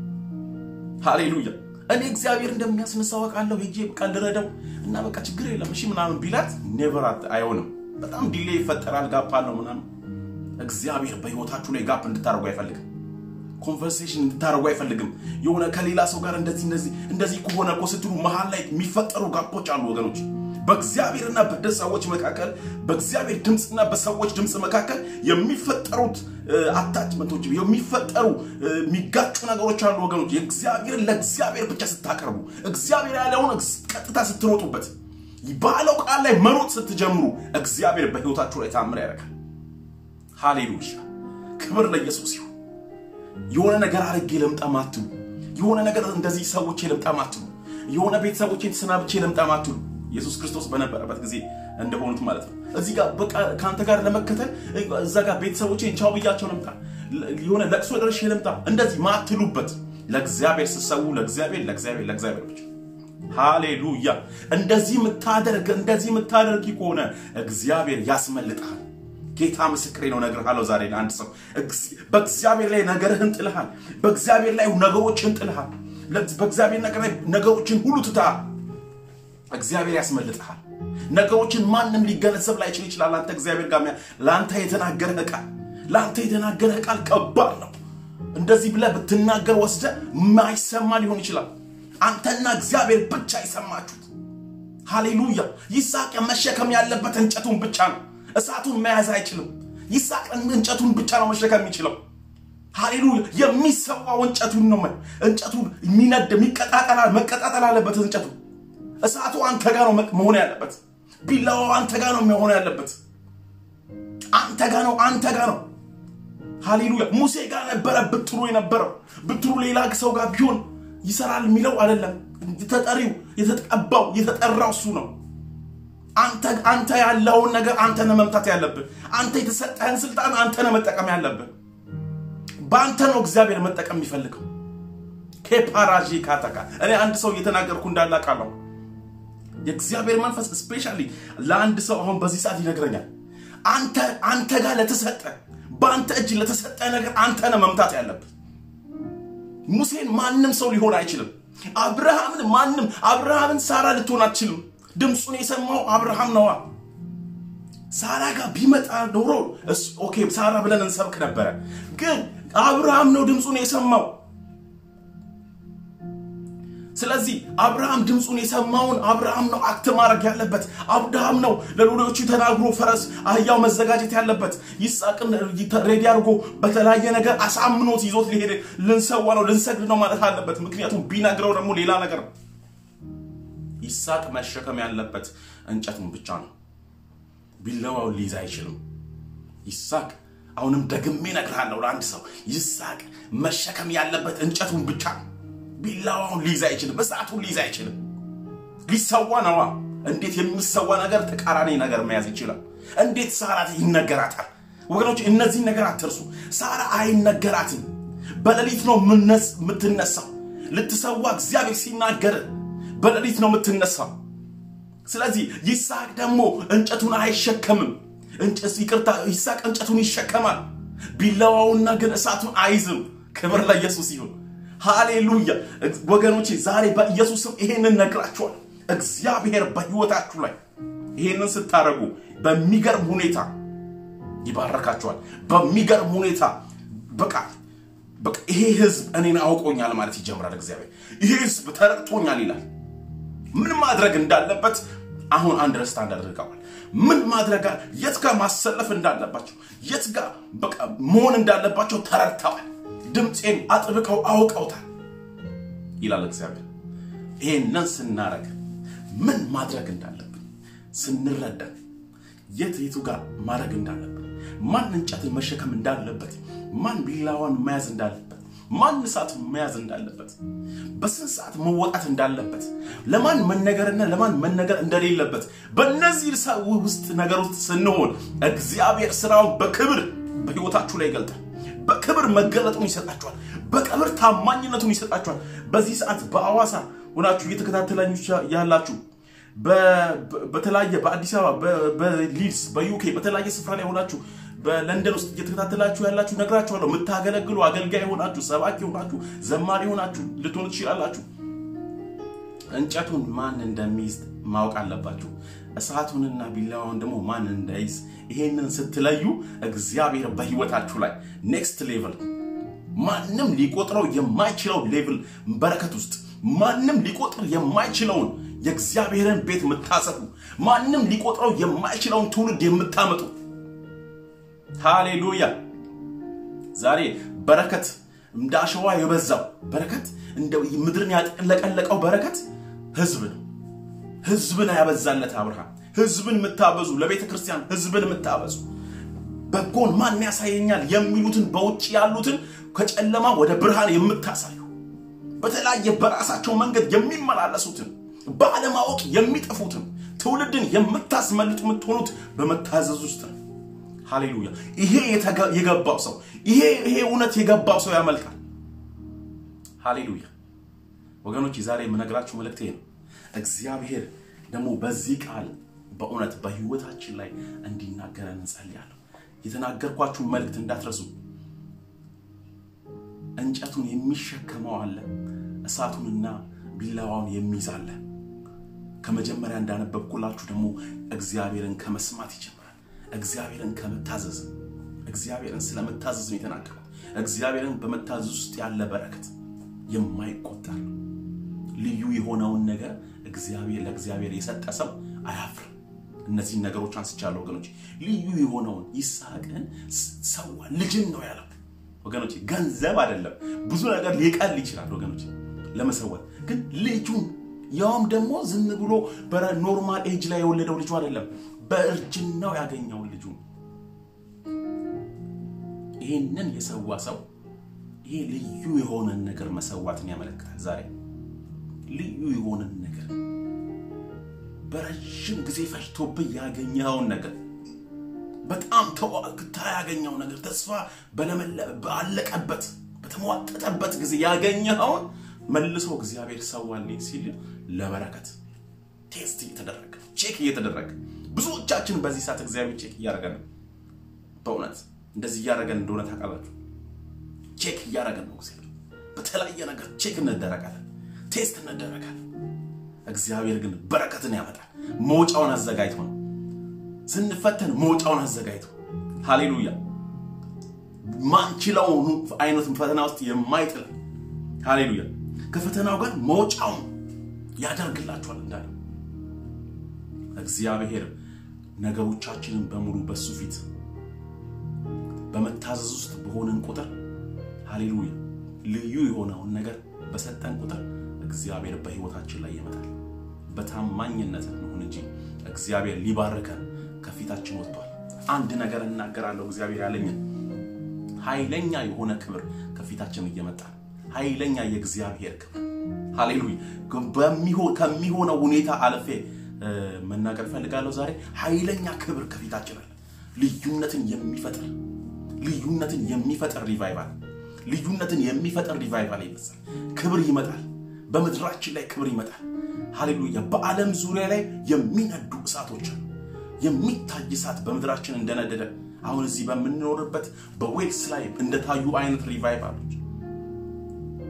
Speaker 1: ሃሌሉያ እኔ እግዚአብሔር እንደሚያስነሳው አውቃለሁ። ሄጄ በቃ ልረዳው እና በቃ ችግር የለም እሺ ምናምን ቢላት ኔቨር አይሆንም። በጣም ዲሌ ይፈጠራል፣ ጋፕ አለው ምናምን። እግዚአብሔር በህይወታችሁ ላይ ጋፕ እንድታደርጉ አይፈልግም። ኮንቨርሴሽን እንድታደርጉ አይፈልግም። የሆነ ከሌላ ሰው ጋር እንደዚህ እንደዚህ እንደዚህ ከሆነ እኮ ስትሉ መሀል ላይ የሚፈጠሩ ጋፖች አሉ ወገኖች። በእግዚአብሔርና በሰዎች መካከል በእግዚአብሔር ድምፅና በሰዎች ድምፅ መካከል የሚፈጠሩት አታችመንቶች የሚፈጠሩ የሚጋጩ ነገሮች አሉ ወገኖች። የእግዚአብሔርን ለእግዚአብሔር ብቻ ስታቀርቡ እግዚአብሔር ያለውን ቀጥታ ስትሮጡበት ባለው ቃል ላይ መሮጥ ስትጀምሩ እግዚአብሔር በህይወታችሁ ላይ ታምር ያደርጋል። ሃሌሉያ! ክብር ለኢየሱስ ይሁን። የሆነ ነገር አድርጌ ልምጣ ማትሉ፣ የሆነ ነገር እንደዚህ ሰዎች ልምጣ ማትሉ፣ የሆነ ቤተሰቦቼን ተሰናብቼ ልምጣ ማትሉ ኢየሱስ ክርስቶስ በነበረበት ጊዜ እንደሆኑት ማለት ነው። እዚህ ጋር በቃ ከአንተ ጋር ለመከተል እዛ ጋር ቤተሰቦቼን ቻው ብያቸው ልምጣ፣ የሆነ ለቅሶ ደርሼ ልምጣ፣ እንደዚህ ማትሉበት ለእግዚአብሔር ስትሰዉ ለእግዚአብሔር ለእግዚአብሔር ለእግዚአብሔር ብቻ ሃሌሉያ። እንደዚህ የምታደርግ እንደዚህ የምታደርጊ ከሆነ እግዚአብሔር ያስመልጥሃል። ጌታ ምስክሬ ነው፣ እነግርሃለሁ ዛሬ ለአንድ ሰው በእግዚአብሔር ላይ ነገርህን ጥልሃል። በእግዚአብሔር ላይ ነገሮችን ጥልሃል። በእግዚአብሔር ነገር ላይ ነገሮችን ሁሉ ትተሃል። እግዚአብሔር ያስመልጥሃል። ነገሮችን ማንም ሊገነዘብ ላይችል ይችላል። አንተ እግዚአብሔር ጋር ለአንተ የተናገረህ ቃል ለአንተ የተናገረህ ቃል ከባድ ነው። እንደዚህ ብለህ ብትናገር ወስደ ማይሰማ ሊሆን ይችላል። አንተና እግዚአብሔር ብቻ የሰማችሁት። ሃሌሉያ። ይስሐቅ መሸከም ያለበት እንጨቱን ብቻ ነው። እሳቱን መያዝ አይችልም። ይስሐቅ እንጨቱን ብቻ ነው መሸከም የሚችለው። ሃሌሉያ። የሚሰዋው እንጨቱን ነው። እንጨቱ የሚነድ የሚቀጣጠል መቀጣጠል አለበት እንጨቱ እሳቱ አንተ ጋር ነው መሆን ያለበት። ቢላዋው አንተ ጋር ነው መሆን ያለበት። አንተ ጋር ነው፣ አንተ ጋር ነው። ሃሌሉያ። ሙሴ ጋር ነበረ ብትሩ የነበረው። ብትሩ ሌላ ሰው ጋር ቢሆን ይሰራል የሚለው አይደለም። ተጠሪው የተቀባው የተጠራው እሱ ነው። አንተ ያለውን ነገር አንተ ነህ መምታት ያለብህ። አንተ የተሰጠህን ስልጣን አንተ ነህ መጠቀም ያለብህ። በአንተ ነው እግዚአብሔር መጠቀም የሚፈልገው። ኬፓራጂ ካተካ እኔ አንድ ሰው እየተናገርኩ እንዳላቃለሁ የእግዚአብሔር መንፈስ ስፔሻሊ ለአንድ ሰው አሁን በዚህ ሰዓት ይነግረኛል። አንተ አንተ ጋር ለተሰጠ በአንተ እጅ ለተሰጠ ነገር አንተ ነህ መምታት ያለብህ። ሙሴን ማንም ሰው ሊሆን አይችልም። አብርሃምን ማንም አብርሃምን ሳራ ልትሆን አትችልም። ድምፁን የሰማው አብርሃም ነዋ። ሳራ ጋር ቢመጣ ኖሮ ኦኬ ሳራ ብለን እንሰብክ ነበረ። ግን አብርሃም ነው ድምፁን የሰማው። ስለዚህ አብርሃም ድምፁን የሰማውን አብርሃም ነው አክት ማድረግ ያለበት። አብርሃም ነው ለሎሌዎቹ ተናግሮ ፈረስ አህያው መዘጋጀት ያለበት። ይስሐቅን ሬዲ አድርጎ በተለያየ ነገር አሳምኖት ይዞት ሊሄድ ልንሰዋ ነው ልንሰግድ ነው ማለት አለበት። ምክንያቱም ቢነግረው ደግሞ ሌላ ነገር ነው። ይስሐቅ መሸከም ያለበት እንጨቱን ብቻ ነው። ቢላዋውን ሊይዝ አይችልም። ይስሐቅ አሁንም ደግሜ እነግርሃለሁ ለአንድ ሰው ይስሐቅ መሸከም ያለበት እንጨቱን ብቻ ነው። ቢላዋውን ሊይዝ አይችልም። እሳቱን ሊይዝ አይችልም። ሊሰዋ ነዋ። እንዴት የሚሰዋ ነገር ተቃራኒ ነገር መያዝ ይችላል? እንዴት ሳራ ይነገራታል? ወገኖች እነዚህ ነገር አትርሱ። ሳራ አይነገራትም። በሌሊት ነው የምትነሳው። ልትሰዋ እግዚአብሔር ሲናገር በሌሊት ነው የምትነሳው። ስለዚህ ይስሐቅ ደግሞ እንጨቱን አይሸከምም። ይቅርታ፣ ይስሐቅ እንጨቱን ይሸከማል። ቢላዋውና ግን እሳቱን አይዝም። ክብር ለኢየሱስ ይሁን። ሃሌሉያ ወገኖቼ፣ ዛሬ በኢየሱስም ይሄንን ነግራችኋል። እግዚአብሔር በህይወታችሁ ላይ ይሄንን ስታደርጉ በሚገርም ሁኔታ ይባረካቸዋል። በሚገርም ሁኔታ በቃ በቃ ይሄ ህዝብ እኔን አውቆኛል ማለት ይጀምራል። እግዚአብሔር ይሄ ህዝብ ተረድቶኛል ይላል። ምን ማድረግ እንዳለበት አሁን አንደርስታንድ አድርገዋል። ምን ማድረግ የት ጋር ማሰለፍ እንዳለባቸው የት ጋር በቃ መሆን እንዳለባቸው ተረድተዋል። ድምፄን አጥብቀው አውቀውታል ይላል እግዚአብሔር። ይሄንን ስናረግ ምን ማድረግ እንዳለብን ስንረዳ የት የቱ ጋር ማድረግ እንዳለብን ማን እንጨትን መሸከም እንዳለበት ማን ቢላዋን መያዝ እንዳለበት ማን እሳት መያዝ እንዳለበት በስንት ሰዓት መወጣት እንዳለበት ለማን መነገርና ለማን መነገር እንደሌለበት በእነዚህ ውስጥ ነገር ውስጥ ስንሆን እግዚአብሔር ስራውን በክብር በህይወታችሁ ላይ ይገልጣል። በክብር መገለጡን ይሰጣችኋል። በክብር ታማኝነቱን ይሰጣችኋል። በዚህ ሰዓት በአዋሳ ሆናችሁ እየተከታተላችሁ ያላችሁ በተለያየ በአዲስ አበባ በሊድስ በዩኬ በተለያየ ስፍራ ላይ ሆናችሁ በለንደን ውስጥ እየተከታተላችሁ ያላችሁ ነግራችኋለሁ። የምታገለግሉ አገልጋይ ሆናችሁ፣ ሰባኪ ሆናችሁ፣ ዘማሪ ሆናችሁ ልትሆኑ ትችላላችሁ። እንጨቱን ማን እንደሚይዝ ማወቅ አለባችሁ። እሳቱንና ቢላዋውን ደግሞ ማን እንዳይዝ። ይሄንን ስትለዩ እግዚአብሔር በህይወታችሁ ላይ ኔክስት ሌቭል ማንም ሊቆጥረው የማይችለው ሌቭል በረከት ውስጥ ማንም ሊቆጥር የማይችለውን የእግዚአብሔርን ቤት የምታሰፉ ማንም ሊቆጥረው የማይችለውን ትውልድ የምታመጡ ሃሌሉያ። ዛሬ በረከት እንደ አሸዋ የበዛው በረከት እንደ ምድርን ያጠለቀለቀው በረከት ህዝብ ነው። ህዝብን ያበዛለት አብርሃም። ህዝብን የምታበዙ ለቤተ ክርስቲያን ህዝብን የምታበዙ በጎን ማን ያሳየኛል የሚሉትን በውጭ ያሉትን ከጨለማ ወደ ብርሃን የምታሳዩ በተለያየ በራሳቸው መንገድ የሚመላለሱትን ባለማወቅ የሚጠፉትን ትውልድን የምታስመልጡ የምትሆኑት በመታዘዝ ውስጥ ነው። ሃሌሉያ! ይሄ የገባው ሰው ይሄ ይሄ እውነት የገባው ሰው ያመልካል። ሃሌሉያ! ወገኖች ዛሬ የምነግራችሁ መልእክቴ ነው። እግዚአብሔር ደግሞ በዚህ ቃል በእውነት በህይወታችን ላይ እንዲናገረን እንጸልያለሁ። የተናገርኳችሁን መልእክት እንዳትረሱ። እንጨቱን የሚሸከመው አለ፣ እሳቱንና ቢላዋውን የሚይዝ አለ። ከመጀመሪያ እንዳነበብኩላችሁ ደግሞ እግዚአብሔርን ከመስማት ይጀምራል። እግዚአብሔርን ከመታዘዝ እግዚአብሔርን ስለመታዘዝ ነው የተናገርኩት። እግዚአብሔርን በመታዘዝ ውስጥ ያለ በረከት የማይቆጠር ልዩ የሆነውን ነገር እግዚአብሔር ለእግዚአብሔር የሰጠ ሰው አያፍርም። እነዚህን ነገሮች አንስቻለሁ ወገኖች። ልዩ የሆነውን ይስሐቅን ሰዋ፣ ልጅን ነው ያለው ወገኖች። ገንዘብ አይደለም፣ ብዙ ነገር ሊቀል ይችላል ወገኖች ለመሰወት ግን ልጁን ያውም ደግሞ ዝም ብሎ በኖርማል ኤጅ ላይ የወለደው ልጁ አይደለም፣ በእርጅናው ያገኘውን ልጁ። ይህንን የሰዋ ሰው ይሄ ልዩ የሆነን ነገር መሰዋትን ያመለክታል። ዛሬ ልዩ የሆነን ነገር በረዥም ጊዜ ፈጅቶብህ ያገኘኸውን ነገር በጣም ተዋግታ ያገኘው ነገር ተስፋ ባለቀበት በተሟጠጠበት ጊዜ ያገኘኸውን መልሶ እግዚአብሔር ሰዋልኝ ሲል ለበረከት ቴስት እየተደረገ ቼክ እየተደረገ ብዙዎቻችን በዚህ ሰዓት እግዚአብሔር ቼክ እያደረገ ነው። በእውነት እንደዚህ እያደረገን እንደሆነ ታውቃላችሁ። ቼክ እያደረገን ነው። እግዚአብሔር በተለያየ ነገር ቼክ እንደረጋለን፣ ቴስት እንደረጋለን። እግዚአብሔር ግን በረከትን ያመጣል። መውጫውን አዘጋጅቶ ነው ስንፈተን መውጫውን አዘጋጅቶ ሃሌሉያ ማንችለውን አይነት ፈተና ውስጥ የማይጥል ሃሌሉያ ከፈተናው ጋር መውጫውን ያደርግላችኋል እንዳለ እግዚአብሔር ነገሮቻችንን በሙሉ በሱ ፊት በመታዘዝ ውስጥ በሆንን ቁጥር ሃሌሉያ ልዩ የሆነውን ነገር በሰጠን ቁጥር እግዚአብሔር በህይወታችን ላይ ይመጣል። በታማኝነት እንሁን እንጂ እግዚአብሔር ሊባርከን ከፊታችን ወጥቷል። አንድ ነገር እናገራለሁ። እግዚአብሔር ያለኝን ኃይለኛ የሆነ ክብር ከፊታችን እየመጣ ኃይለኛ የእግዚአብሔር ክብር ሃሌሉያ። ከሚሆነው ሁኔታ አለፌ መናገር ፈልጋለሁ። ዛሬ ኃይለኛ ክብር ከፊታችን አለ። ልዩነትን የሚፈጥር ልዩነትን የሚፈጥር ሪቫይቫል ልዩነትን የሚፈጥር ሪቫይቫል ይመጣል። ክብር ይመጣል። በምድራችን ላይ ክብር ይመጣል። ሃሌሉያ። በዓለም ዙሪያ ላይ የሚነዱ እሳቶች አሉ። የሚታይ እሳት በምድራችን እንደነደደ አሁን እዚህ በምንኖርበት በዌልስ ላይ እንደታዩ አይነት ሪቫይቫሎች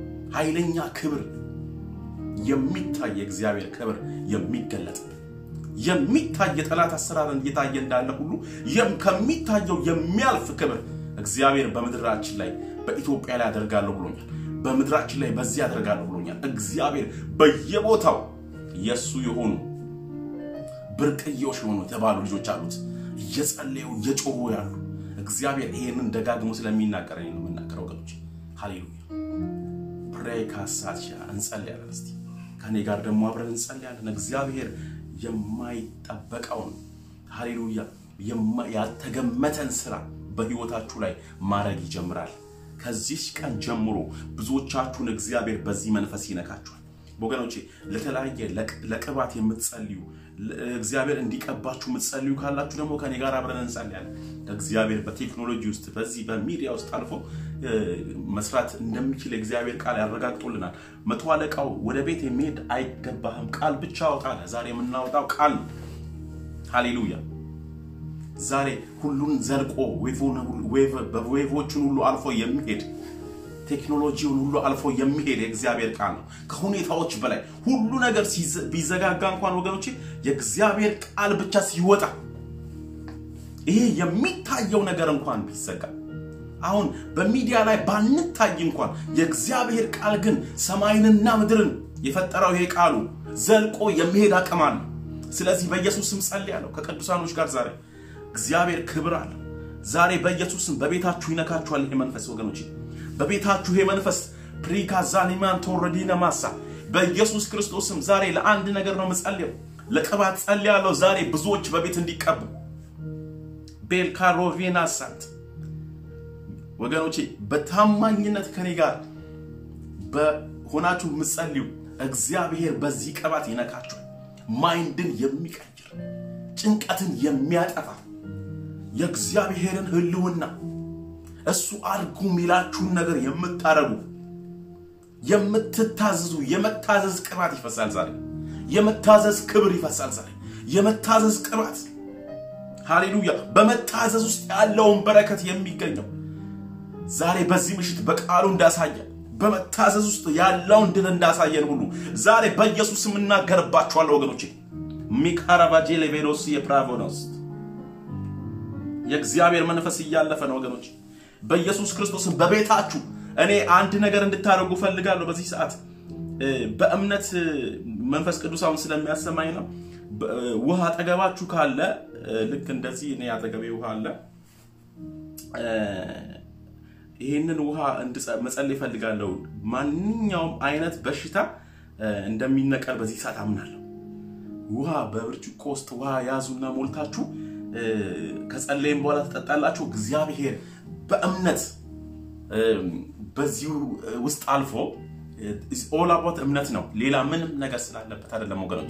Speaker 1: ኃይለኛ ክብር የሚታይ የእግዚአብሔር ክብር የሚገለጥ የሚታይ የጠላት አሰራርን እየታየ እንዳለ ሁሉ ከሚታየው የሚያልፍ ክብር እግዚአብሔር በምድራችን ላይ በኢትዮጵያ ላይ አደርጋለሁ ብሎኛል። በምድራችን ላይ በዚህ አደርጋለሁ ብሎኛል። እግዚአብሔር በየቦታው የእሱ የሆኑ ብርቅዬዎች የሆኑ የተባሉ ልጆች አሉት፣ እየጸለዩ እየጮሁ ያሉ እግዚአብሔር ይሄንን ደጋግሞ ስለሚናገር ነው የምናገረው ወገኖች። ሃሌሉያ ፕሬይ ካሳቻ እንጸልያለን። እስቲ ከኔ ጋር ደግሞ አብረን እንጸልያለን። እግዚአብሔር የማይጠበቀውን ሃሌሉያ ያልተገመተን ስራ በህይወታችሁ ላይ ማድረግ ይጀምራል። ከዚህ ቀን ጀምሮ ብዙዎቻችሁን እግዚአብሔር በዚህ መንፈስ ይነካችኋል። ወገኖቼ ለተለያየ ለቅባት የምትጸልዩ እግዚአብሔር እንዲቀባችሁ የምትጸልዩ ካላችሁ ደግሞ ከኔ ጋር አብረን እንጸልያለን። እግዚአብሔር በቴክኖሎጂ ውስጥ በዚህ በሚዲያ ውስጥ አልፎ መስራት እንደሚችል እግዚአብሔር ቃል ያረጋግጦልናል። መቶ አለቃው ወደ ቤት የሚሄድ አይገባህም፣ ቃል ብቻ አውጣለ። ዛሬ የምናወጣው ቃል ሃሌሉያ። ዛሬ ሁሉን ዘልቆ ዌቮችን ሁሉ አልፎ የሚሄድ ቴክኖሎጂውን ሁሉ አልፎ የሚሄድ የእግዚአብሔር ቃል ነው። ከሁኔታዎች በላይ ሁሉ ነገር ቢዘጋጋ እንኳን ወገኖቼ የእግዚአብሔር ቃል ብቻ ሲወጣ ይሄ የሚታየው ነገር እንኳን ቢዘጋ አሁን በሚዲያ ላይ ባንታይ እንኳን የእግዚአብሔር ቃል ግን ሰማይንና ምድርን የፈጠረው ይሄ ቃሉ ዘልቆ የሚሄድ አቅም አለ። ስለዚህ በኢየሱስ ስም ጸልያለሁ ከቅዱሳኖች ጋር ዛሬ እግዚአብሔር ክብር አለ። ዛሬ በኢየሱስ ስም በቤታችሁ ይነካችኋል ይሄ መንፈስ ወገኖቼ በቤታችሁ ይሄ መንፈስ ፕሪካዛኒማን ተወረዲነ ማሳ በኢየሱስ ክርስቶስም ዛሬ ለአንድ ነገር ነው የምጸልየው፣ ለቅባት ጸልያለሁ። ዛሬ ብዙዎች በቤት እንዲቀቡ ቤልካሮቬና ሳት ወገኖቼ በታማኝነት ከኔ ጋር በሆናችሁ የምጸልዩ እግዚአብሔር በዚህ ቅባት ይነካችኋል። ማይንድን የሚቀይር ጭንቀትን የሚያጠፋ የእግዚአብሔርን ሕልውና እሱ አድርጉ የሚላችሁን ነገር የምታረጉ የምትታዘዙ የመታዘዝ ቅባት ይፈሳል ዛሬ። የመታዘዝ ክብር ይፈሳል ዛሬ። የመታዘዝ ቅባት ሃሌሉያ። በመታዘዝ ውስጥ ያለውን በረከት የሚገኘው ዛሬ በዚህ ምሽት በቃሉ እንዳሳየ በመታዘዝ ውስጥ ያለውን ድል እንዳሳየን ሁሉ ዛሬ በኢየሱስ የምናገርባችኋለሁ ወገኖቼ። ሚካራባጄ ሌቬሎስ የፕራቮኖስ የእግዚአብሔር መንፈስ እያለፈ ነው ወገኖች በኢየሱስ ክርስቶስን በቤታችሁ እኔ አንድ ነገር እንድታደርጉ ፈልጋለሁ። በዚህ ሰዓት በእምነት መንፈስ ቅዱስ አሁን ስለሚያሰማኝ ነው። ውሃ አጠገባችሁ ካለ ልክ እንደዚህ እኔ አጠገቤ ውሃ አለ። ይህንን ውሃ መጸለይ እፈልጋለሁ። ማንኛውም አይነት በሽታ እንደሚነቀል በዚህ ሰዓት አምናለሁ። ውሃ በብርጭቆ ውስጥ ውሃ ያዙና ሞልታችሁ ከጸለይም በኋላ ትጠጣላችሁ። እግዚአብሔር በእምነት በዚሁ ውስጥ አልፎ ኦል አባውት እምነት ነው። ሌላ ምንም ነገር ስላለበት አይደለም ወገኖች።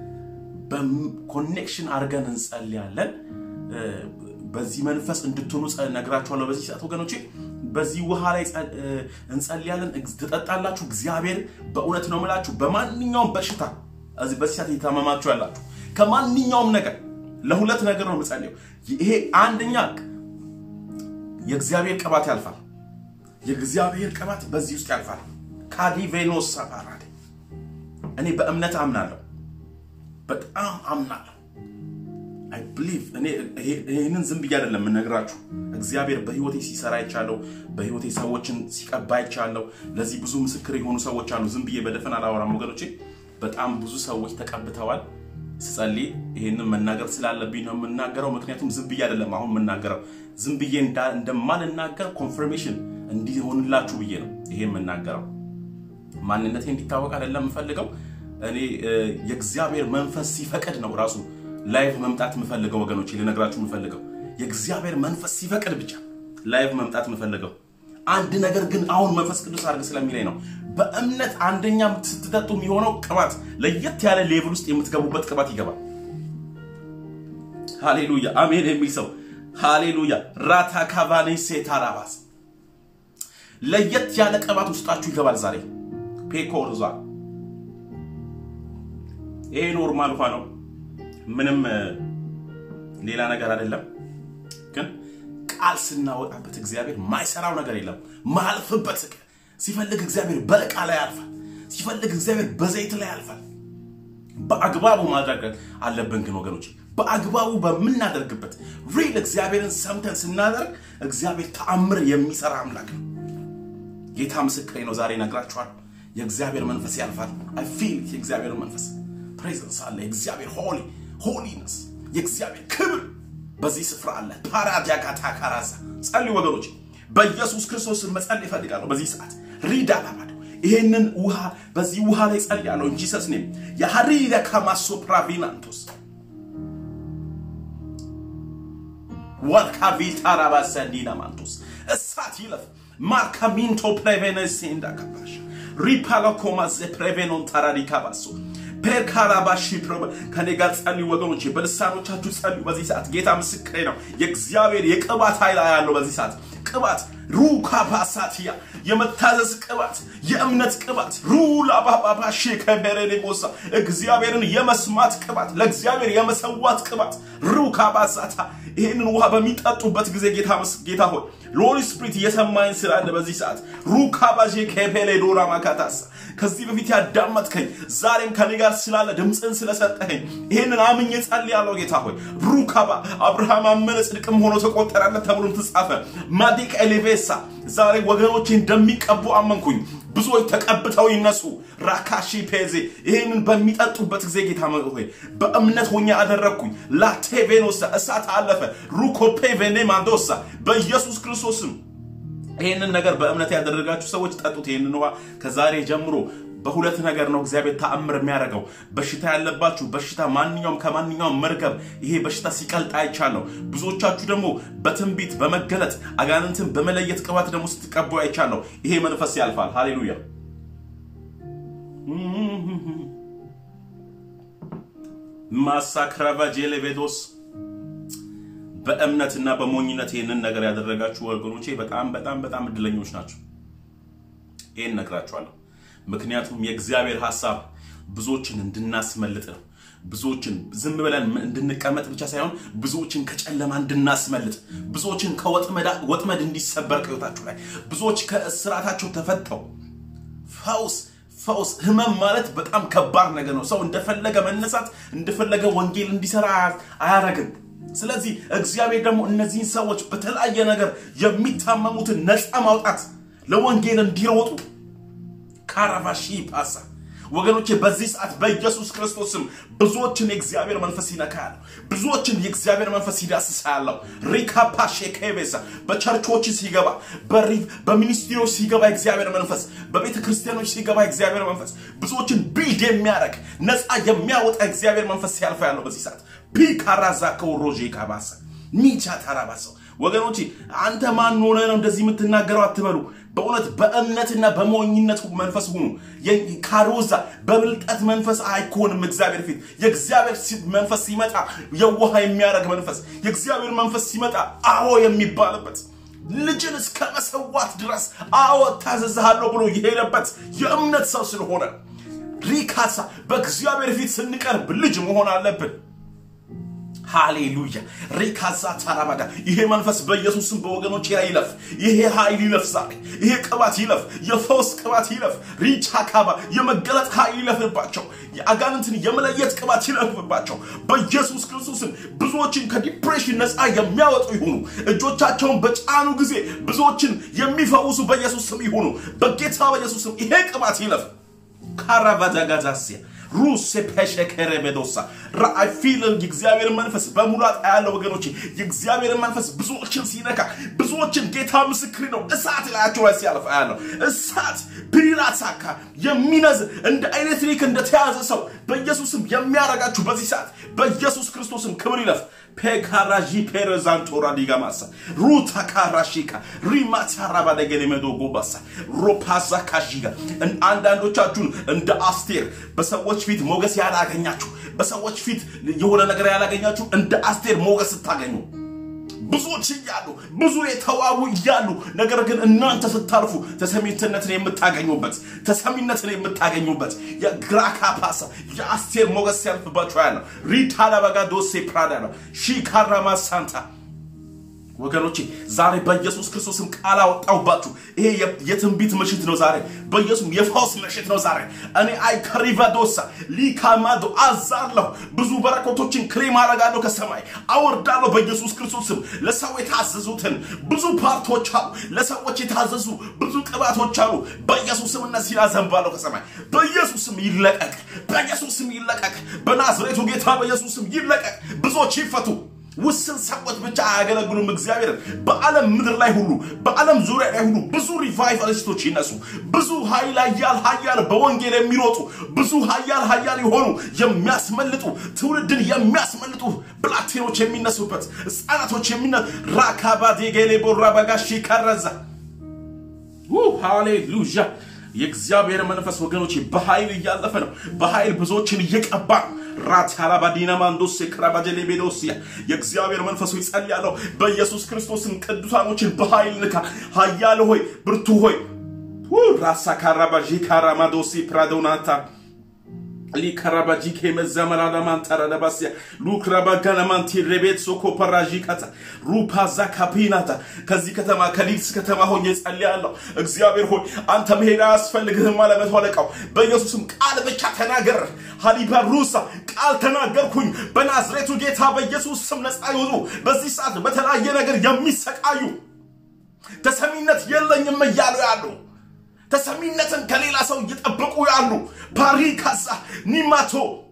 Speaker 1: በኮኔክሽን አድርገን እንጸልያለን። በዚህ መንፈስ እንድትሆኑ ነግራችኋለሁ። በዚህ ሰዓት ወገኖቼ በዚህ ውሃ ላይ እንጸልያለን፣ ትጠጣላችሁ። እግዚአብሔር በእውነት ነው የምላችሁ በማንኛውም በሽታ በዚህ ሰዓት እየታመማችሁ ያላችሁ ከማንኛውም ነገር ለሁለት ነገር ነው የምጸልየው። ይሄ አንደኛ የእግዚአብሔር ቅባት ያልፋል። የእግዚአብሔር ቅባት በዚህ ውስጥ ያልፋል። ካዲቬኖስ ሳፓራዴ እኔ በእምነት አምናለሁ፣ በጣም አምናለሁ። አይ ብሊቭ እኔ ይህንን ዝም ብዬ አይደለም የምነግራችሁ። እግዚአብሔር በህይወቴ ሲሰራ ይቻለሁ፣ በህይወቴ ሰዎችን ሲቀባ ይቻለሁ። ለዚህ ብዙ ምስክር የሆኑ ሰዎች አሉ። ዝም ብዬ በደፈን አላወራም ወገኖቼ። በጣም ብዙ ሰዎች ተቀብተዋል። ስጸልይ ይህንን መናገር ስላለብኝ ነው የምናገረው። ምክንያቱም ዝም ብዬ አይደለም አሁን የምናገረው። ዝም ብዬ እንደማልናገር ኮንፈርሜሽን እንዲሆንላችሁ ብዬ ነው ይሄ የምናገረው። ማንነቴ እንዲታወቅ አይደለም የምፈልገው። እኔ የእግዚአብሔር መንፈስ ሲፈቅድ ነው ራሱ ላይቭ መምጣት የምፈልገው ወገኖች፣ ልነግራችሁ የምፈልገው የእግዚአብሔር መንፈስ ሲፈቅድ ብቻ ላይቭ መምጣት የምፈልገው። አንድ ነገር ግን አሁን መንፈስ ቅዱስ አድርግ ስለሚለኝ ነው። በእምነት አንደኛ ስትጠጡ የሚሆነው ቅባት ለየት ያለ ሌቭል ውስጥ የምትገቡበት ቅባት ይገባል። ሃሌሉያ አሜን የሚል ሰው ሃሌሉያ። ራታ ካቫኔ ሴታራባስ ለየት ያለ ቅባት ውስጣችሁ ይገባል ዛሬ ፔኮርዟ ይሄ ኖርማል ውሃ ነው። ምንም ሌላ ነገር አይደለም። ግን ቃል ስናወጣበት እግዚአብሔር ማይሰራው ነገር የለም። ማያልፍበት ሲፈልግ እግዚአብሔር በዕቃ ላይ ያልፋል። ሲፈልግ እግዚአብሔር በዘይት ላይ ያልፋል። በአግባቡ ማድረግ አለብን። ግን ወገኖች በአግባቡ በምናደርግበት ሪል እግዚአብሔርን ሰምተን ስናደርግ እግዚአብሔር ተአምር የሚሰራ አምላክ ነው። ጌታ ምስክሬ ነው። ዛሬ እነግራችኋለሁ። የእግዚአብሔር መንፈስ ያልፋል። አይ ፊል የእግዚአብሔር መንፈስ ፕሬዘንስ አለ። የእግዚአብሔር ሆሊ ሆሊነስ የእግዚአብሔር ክብር በዚህ ስፍራ አለ። ፓራዲያካታ ካራዛ ጸልዩ ወገኖች፣ በኢየሱስ ክርስቶስ መጸለይ ይፈልጋለሁ። በዚህ ሰዓት ሪዳ ላማዶ ይሄንን ውሃ በዚህ ውሃ ላይ ጸልያለሁ እንጂ ሰስኔም የሀሪዳ ካማሶ ፕራቪናንቶስ ዋልካቪታ ራባሰንዲና ማንቶስ እሳት ይለፍ ማርካሚንቶ ፕሬቬነሴ እንዳካባሽ ሪፓሎኮማ ዘ ፕሬቬኖን ታራዲካባሶ ፔርካራባሺ ከኔ ጋር ጸልዩ ወገኖቼ፣ በልሳኖቻችሁ ጸልዩ። በዚህ ሰዓት ጌታ ምስክሬ ነው። የእግዚአብሔር የቅባት ኃይል ያለው በዚህ ሰዓት ቅባት ሩካባሳቲያ የመታዘዝ ቅባት፣ የእምነት ቅባት ሩላባባባሺ ከበረዴ ቦሳ እግዚአብሔርን የመስማት ቅባት፣ ለእግዚአብሔር የመሰዋት ቅባት ሩካባሳታ ይህንን ውሃ በሚጠጡበት ጊዜ ጌታ ጌታ ሆይ ሎሪ ስፕሪት እየሰማኝ ስላለ በዚህ ሰዓት ሩካባዤ ከፔሌ ዶራ ማካታሳ ከዚህ በፊት ያዳመጥከኝ ዛሬም ከኔ ጋር ስላለ ድምፅን ስለሰጠኸኝ ይህንን አምኜ ጸልያለሁ። ጌታ ሆይ ሩካባ አብርሃም አመነ ጽድቅም ሆኖ ተቆጠረለት ተብሎም ተጻፈ። ማዲቅ ኤሌቬሳ ዛሬ ወገኖቼ እንደሚቀቡ አመንኩኝ። ብዙዎች ተቀብተው ይነሱ። ራካሺ ፔዜ ይህንን በሚጠጡበት ጊዜ ጌታ ሆይ በእምነት ሆኜ አደረግኩኝ። ላቴቬኖሳ እሳት አለፈ። ሩኮፔ ቬኔ ማንዶሳ በኢየሱስ ክርስቶስም ይህንን ነገር በእምነት ያደረጋችሁ ሰዎች ጠጡት። ይህንን ውሃ ከዛሬ ጀምሮ በሁለት ነገር ነው እግዚአብሔር ተአምር የሚያደርገው። በሽታ ያለባችሁ በሽታ ማንኛውም ከማንኛውም መርገብ ይሄ በሽታ ሲቀልጥ አይቻለሁ። ብዙዎቻችሁ ደግሞ በትንቢት በመገለጥ አጋንንትን በመለየት ቅባት ደግሞ ስትቀቡ አይቻለሁ። ይሄ መንፈስ ያልፋል። ሃሌሉያ። ማሳክራቫ ጄሌቬዶስ በእምነትና በሞኝነት ይህንን ነገር ያደረጋችሁ ወገኖቼ በጣም በጣም በጣም እድለኞች ናቸው። ይህን ነግራችኋለሁ። ምክንያቱም የእግዚአብሔር ሀሳብ ብዙዎችን እንድናስመልጥ ነው። ብዙዎችን ዝም ብለን እንድንቀመጥ ብቻ ሳይሆን ብዙዎችን ከጨለማ እንድናስመልጥ፣ ብዙዎችን ከወጥመድ እንዲሰበር ከህይወታችሁ ላይ ብዙዎች ከእስራታቸው ተፈተው ፈውስ ፈውስ ህመም ማለት በጣም ከባድ ነገር ነው። ሰው እንደፈለገ መነሳት እንደፈለገ ወንጌል እንዲሰራ አያረግም። ስለዚህ እግዚአብሔር ደግሞ እነዚህን ሰዎች በተለያየ ነገር የሚታመሙትን ነፃ ማውጣት ለወንጌል እንዲሮጡ ካራቫሺ ፓሳ ወገኖቼ በዚህ ሰዓት በኢየሱስ ክርስቶስም ብዙዎችን የእግዚአብሔር መንፈስ ይነካ ያለው ብዙዎችን የእግዚአብሔር መንፈስ ይዳስሳ ያለው ሪካፓ ሼኬቤሳ በቸርቾች ሲገባ በሚኒስትሪዎች ሲገባ የእግዚአብሔር መንፈስ በቤተ ክርስቲያኖች ሲገባ የእግዚአብሔር መንፈስ ብዙዎችን ቢልድ የሚያደርግ ነፃ የሚያወጣ የእግዚአብሔር መንፈስ ሲያልፋ ያለው በዚህ ሰዓት ፒካራዛ ከውሮዤ ካባሳ ኒቻ ታራባሰው ወገኖቼ አንተ ማን ሆነ ነው እንደዚህ የምትናገረው አትበሉ። በእውነት በእምነትና በሞኝነት መንፈስ ሁኑ። ካሮዛ በብልጠት መንፈስ አይኮንም። እግዚአብሔር ፊት የእግዚአብሔር መንፈስ ሲመጣ የዋህ የሚያደርግ መንፈስ፣ የእግዚአብሔር መንፈስ ሲመጣ አዎ የሚባልበት ልጅን እስከ መሰዋት ድረስ አዎ ታዘዝሃለሁ ብሎ የሄደበት የእምነት ሰው ስለሆነ ሪካሳ በእግዚአብሔር ፊት ስንቀርብ ልጅ መሆን አለብን። ሃሌሉያ ሪካዛ ታራባዳ ይሄ መንፈስ በኢየሱስም በወገኖች ላይ ይለፍ። ይሄ ኃይል ይለፍ ዛሬ። ይሄ ቅባት ይለፍ። የፈውስ ቅባት ይለፍ። ሪቻ ካባ የመገለጥ ኃይል ይለፍባቸው። የአጋንንትን የመለየት ቅባት ይለፍባቸው። በኢየሱስ ክርስቶስም ብዙዎችን ከዲፕሬሽን ነፃ የሚያወጡ ይሁኑ። እጆቻቸውን በጫኑ ጊዜ ብዙዎችን የሚፈውሱ በኢየሱስ ስም ይሁኑ። በጌታ በኢየሱስ ስም ይሄ ቅባት ይለፍ። ካራቫዳጋዛሲያ ሩስ ፔሸከረ ቤዶሳ ራአይ ፊል የእግዚአብሔር መንፈስ በሙላት ያለው ወገኖች የእግዚአብሔር መንፈስ ብዙዎችን ሲነካ ብዙዎችን ጌታ ምስክሪ ነው እሳት ላያቸው ላይ ሲያልፍ ያለው እሳት ፒራሳካ የሚነዝ እንደ ኤሌክትሪክ እንደተያዘ ሰው በኢየሱስም የሚያረጋችሁ በዚህ ሰዓት በኢየሱስ ክርስቶስም ክብር ይለፍ ፔካራዢ ፔረዛንቶራ ዲጋማሳ ሩታ ካራሺካ ሪማታራ ባደገን የመዶ ጎባሳ ሮፓዛ ካሺጋ አንዳንዶቻችሁን እንደ አስቴር በሰዎች ፊት ሞገስ ያላገኛችሁ በሰዎች ፊት የሆነ ነገር ያላገኛችሁ እንደ አስቴር ሞገስ ስታገኙ ብዙዎች እያሉ ብዙ የተዋቡ እያሉ ነገር ግን እናንተ ስታልፉ ተሰሚነትን የምታገኙበት ተሰሚነትን የምታገኙበት የግራካ ፓሳ የአስቴር ሞገስ ሲያልፍባቸው ያለው ሪታ ለበጋ ዶሴ ፕራዳ ነው ሺካራማ ሳንታ ወገኖቼ ዛሬ በኢየሱስ ክርስቶስም ቃል አወጣሁባችሁ። ይሄ የትንቢት ምሽት ነው ዛሬ። በኢየሱስ የፈውስ ምሽት ነው ዛሬ። እኔ አይከሪቫዶሳ ሊካማዶ አዛለሁ። ብዙ በረከቶችን ክሬም አረጋለሁ፣ ከሰማይ አወርዳለሁ። በኢየሱስ ክርስቶስም ለሰው የታዘዙትን ብዙ ፓርቶች አሉ፣ ለሰዎች የታዘዙ ብዙ ቅባቶች አሉ። በኢየሱስም እነዚህን አዘንባለሁ ከሰማይ። በኢየሱስም ይለቀቅ፣ በኢየሱስም ይለቀቅ፣ በናዝሬቱ ጌታ በኢየሱስም ይለቀቅ። ብዙዎች ይፈቱ። ውስን ሰዎች ብቻ አያገለግሉም እግዚአብሔርን። በዓለም ምድር ላይ ሁሉ በዓለም ዙሪያ ላይ ሁሉ ብዙ ሪቫይቫሊስቶች ይነሱ። ብዙ ኃይል ኃያል ኃያል በወንጌል የሚሮጡ ብዙ ኃያል ኃያል የሆኑ የሚያስመልጡ ትውልድን የሚያስመልጡ ብላቴኖች የሚነሱበት ሕፃናቶች የሚነ ራካባዴጌሌ ቦራ በጋሺ ከረዛ ሃሌሉያ የእግዚአብሔር መንፈስ ወገኖች በኃይል እያለፈ ነው። በኃይል ብዙዎችን እየቀባ ነው። ራታላባዲና ማንዶስ ክራባጀሌ ቤዶስያ የእግዚአብሔር መንፈስ ሆይ ጸልያለሁ። በኢየሱስ ክርስቶስን ቅዱሳኖችን በኃይል ንካ። ኃያል ሆይ ብርቱ ሆይ ራሳ ካራባዢ ካራማዶሲ ፕራዶናታ ሊከራባጂኬ መዘመራለማን ተረለባስያ ሉክራባጋናማንቲ ሬቤት ሶኮ ፐራዢካታ ሩፓዛ ካፒናታ ከዚህ ከተማ ከሊድስ ከተማ ሆኜ ጸልያለሁ። እግዚአብሔር ሆይ አንተ መሄድ አያስፈልግህም አለ መቶ አለቃው። በኢየሱስም ቃል ብቻ ተናገር። ሀሊባ ሩሳ ቃል ተናገርኩኝ። በናዝሬቱ ጌታ በኢየሱስ ስም ነፃ ይውጡ። በዚህ ሰዓት በተለያየ ነገር የሚሰቃዩ ተሰሚነት የለኝም እያሉ ያሉ ተሰሚነትን ከሌላ ሰው እየጠበቁ ያሉ ፓሪካሳ ኒማቶ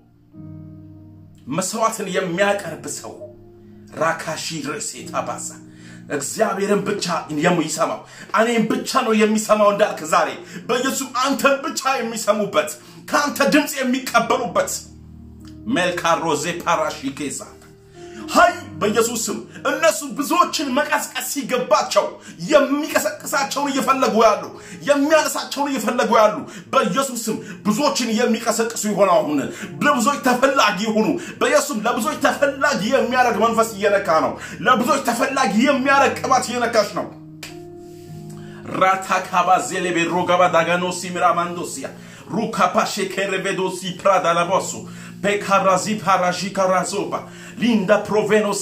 Speaker 1: መስዋዕትን የሚያቀርብ ሰው ራካሺ ርሴታ ባዛ እግዚአብሔርን ብቻ የሚሰማው እኔም ብቻ ነው የሚሰማው እንዳልክ ዛሬ በኢየሱስ አንተን ብቻ የሚሰሙበት ከአንተ ድምፅ የሚቀበሉበት ሜልካሮዜ ፓራሺ ኬዛ ሀይ በኢየሱስ ስም እነሱ ብዙዎችን መቀስቀስ ሲገባቸው የሚቀሰቅሳቸውን እየፈለጉ ያሉ የሚያነሳቸውን እየፈለጉ ያሉ በኢየሱስ ስም ብዙዎችን የሚቀሰቅሱ ይሆኑ። አሁን ለብዙዎች ተፈላጊ ይሁኑ። በኢየሱስም ለብዙዎች ተፈላጊ የሚያደርግ መንፈስ እየነካ ነው። ለብዙዎች ተፈላጊ የሚያደርግ ቅባት እየነካች ነው። ራታካባ ዜሌቤ ሮጋባ ዳጋኖሲ ሚራማንዶሲያ ሩካፓሼ ኬሬቬዶሲ ፕራዳ ላቦሱ ፔካራዚ ፓራሺ ካራዞባ ሊንዳ ፕሮቬኖሳ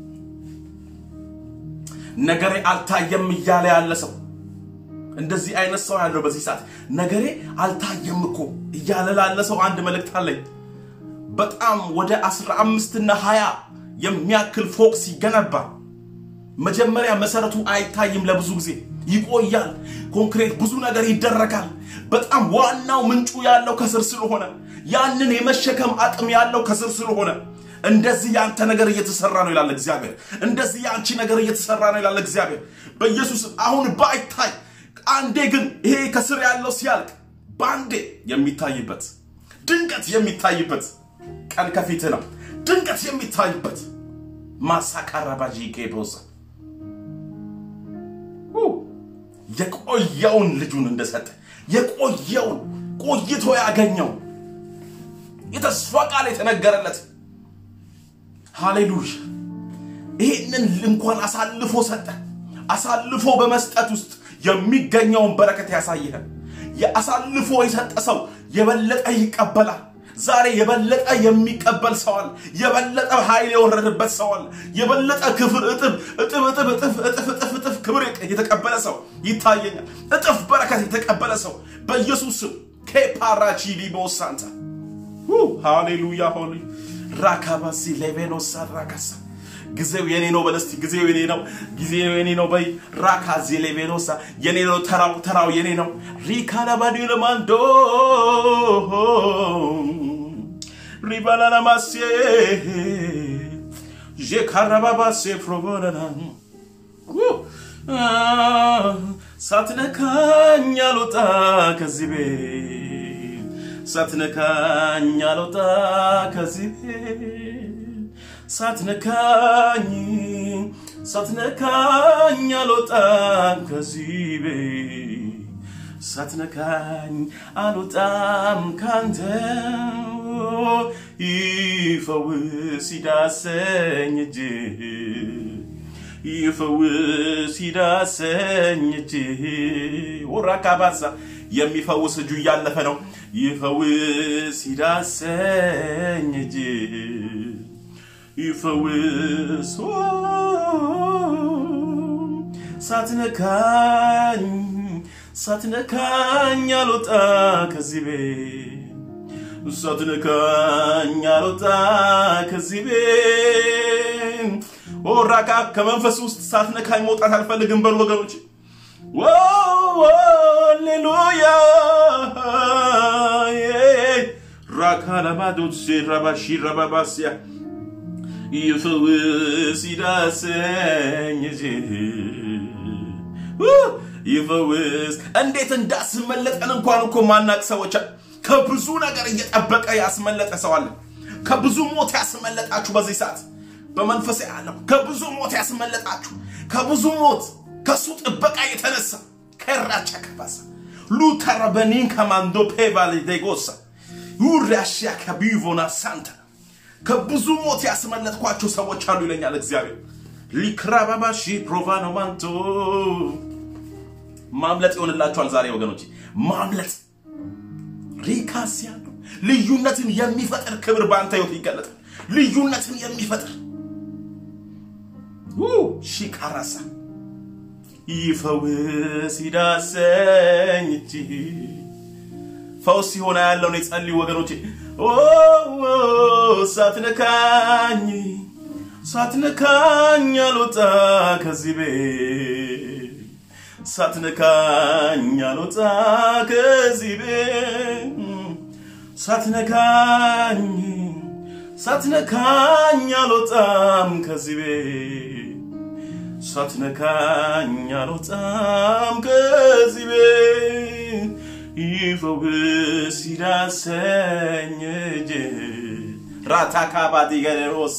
Speaker 1: ነገሬ አልታየም እያለ ያለ ሰው እንደዚህ አይነት ሰው ያለው በዚህ ሰዓት ነገሬ አልታየም እኮ እያለ ላለ ሰው አንድ መልእክት አለኝ። በጣም ወደ አስራ አምስትና ሀያ የሚያክል ፎቅ ሲገነባ መጀመሪያ መሰረቱ አይታይም፣ ለብዙ ጊዜ ይቆያል። ኮንክሬት ብዙ ነገር ይደረጋል። በጣም ዋናው ምንጩ ያለው ከስር ስለሆነ ያንን የመሸከም አቅም ያለው ከስር ስለሆነ እንደዚህ ያንተ ነገር እየተሰራ ነው ይላል እግዚአብሔር። እንደዚህ የአንቺ ነገር እየተሰራ ነው ይላል እግዚአብሔር። በኢየሱስ አሁን ባይታይ አንዴ ግን ይሄ ከስር ያለው ሲያልቅ በአንዴ የሚታይበት ድንገት የሚታይበት ቀን ከፊት ነው። ድንገት የሚታይበት ማሳካራባጂ ጌቦዛ የቆየውን ልጁን እንደሰጠ የቆየውን ቆይቶ ያገኘው የተስፋ ቃል የተነገረለት ሃሌሉያ ይህንን እንኳን አሳልፎ ሰጠ። አሳልፎ በመስጠት ውስጥ የሚገኘውን በረከት ያሳይሃል። የአሳልፎ የሰጠ ሰው የበለጠ ይቀበላል። ዛሬ የበለጠ የሚቀበል ሰው አለ። የበለጠ ኃይል የወረደበት ሰው አለ። የበለጠ ክፍር እጥፍ እጥፍ እጥፍ እጥፍ እጥፍ እጥፍ እጥፍ ክብር የተቀበለ ሰው ይታየኛል። እጥፍ በረከት የተቀበለ ሰው በኢየሱስ ስም ኬፓራቺ ሊቦሳንታ ሃሌሉያ ሆሊ ራካባሲ ሌቬኖሳ ራካሳ ጊዜው የኔ ነው በለስቲ ጊዜው የኔ ነው ጊዜው የኔ ነው በይ ራካዚ ሌቬኖሳ የኔ ነው ተራው ተራው የኔ ነው ሪካላባዲ ለማንዶ ሪባላናማሴ ዤካራባባሴ ፍሮቦለና ሳትነካኝ አልወጣ ከዚህ ቤት ሳትነካኝ አልወጣ ከዚህ ቤት ሳትነካኝ ሳትነካኝ አልወጣም ከዚህ ቤት ሳትነካኝ አልወጣም ካንተ ይፈውስ ይዳሰኝ እጅ ይፈውስ ይዳሰኝ እጅ ወራካባሳ የሚፈውስ እጁ እያለፈ ነው። ይፈውስ ይዳሰኝ እጅ ይፈውስ ሳትነካኝ ሳትነካኝ አልወጣ ከዚህ ቤት ሳትነካኝ አልወጣ ከዚህ ቤት ኦራካ ከመንፈስ ውስጥ ሳትነካኝ መውጣት አልፈልግም በሉ ወገኖች። ሃሌሉያ ራካ ለማዶሴ ረባሺ ረባባስያ ይፈውስ ይዳሰኝ ይፈውስ። እንዴት እንዳስመለጠን እንኳን እኮ ማናቅ ሰዎች ከብዙ ነገር እየጠበቀ ያስመለጠ ሰው አለ። ከብዙ ሞት ያስመለጣችሁ በዚህ ሰዓት በመንፈስ ያለው ከብዙ ሞት ያስመለጣችሁ ከብዙ ሞት ከሱ ጥበቃ የተነሳ ከራቻ ከባሳ ሉተረበኒን ከማንዶ ፔቫል ዴጎሳ ዩራሽያ ከቢቮና ሳንታ ከብዙ ሞት ያስመለጥኳቸው ሰዎች አሉ ይለኛል እግዚአብሔር። ሊክራባባሺ ፕሮቫኖ ማንቶ ማምለጥ ይሆንላችኋል ዛሬ ወገኖች፣ ማምለጥ ሪካስ ያለው ልዩነትን የሚፈጥር ክብር በአንተ ህይወት ይገለጣል። ልዩነትን የሚፈጥር ሺካራሳ ይፈውስ ይዳሰኝ እጅ ፈውስ ሲሆን ያለው ነው። የጸልዩ ወገኖቼ ሳትነካኝ ሳትነካኝ አልወጣ ከዚህ ቤት ሳትነካኝ አልወጣ ከዚህ ቤት ሳትነካኝ ሳትነካኝ አልወጣም ከዚህ ቤት ሳትነካኝ አልወጣም ከዚህ ቤት ይፈውስ ይዳሰኝ እጅ ራታካባዲ ገሮሲ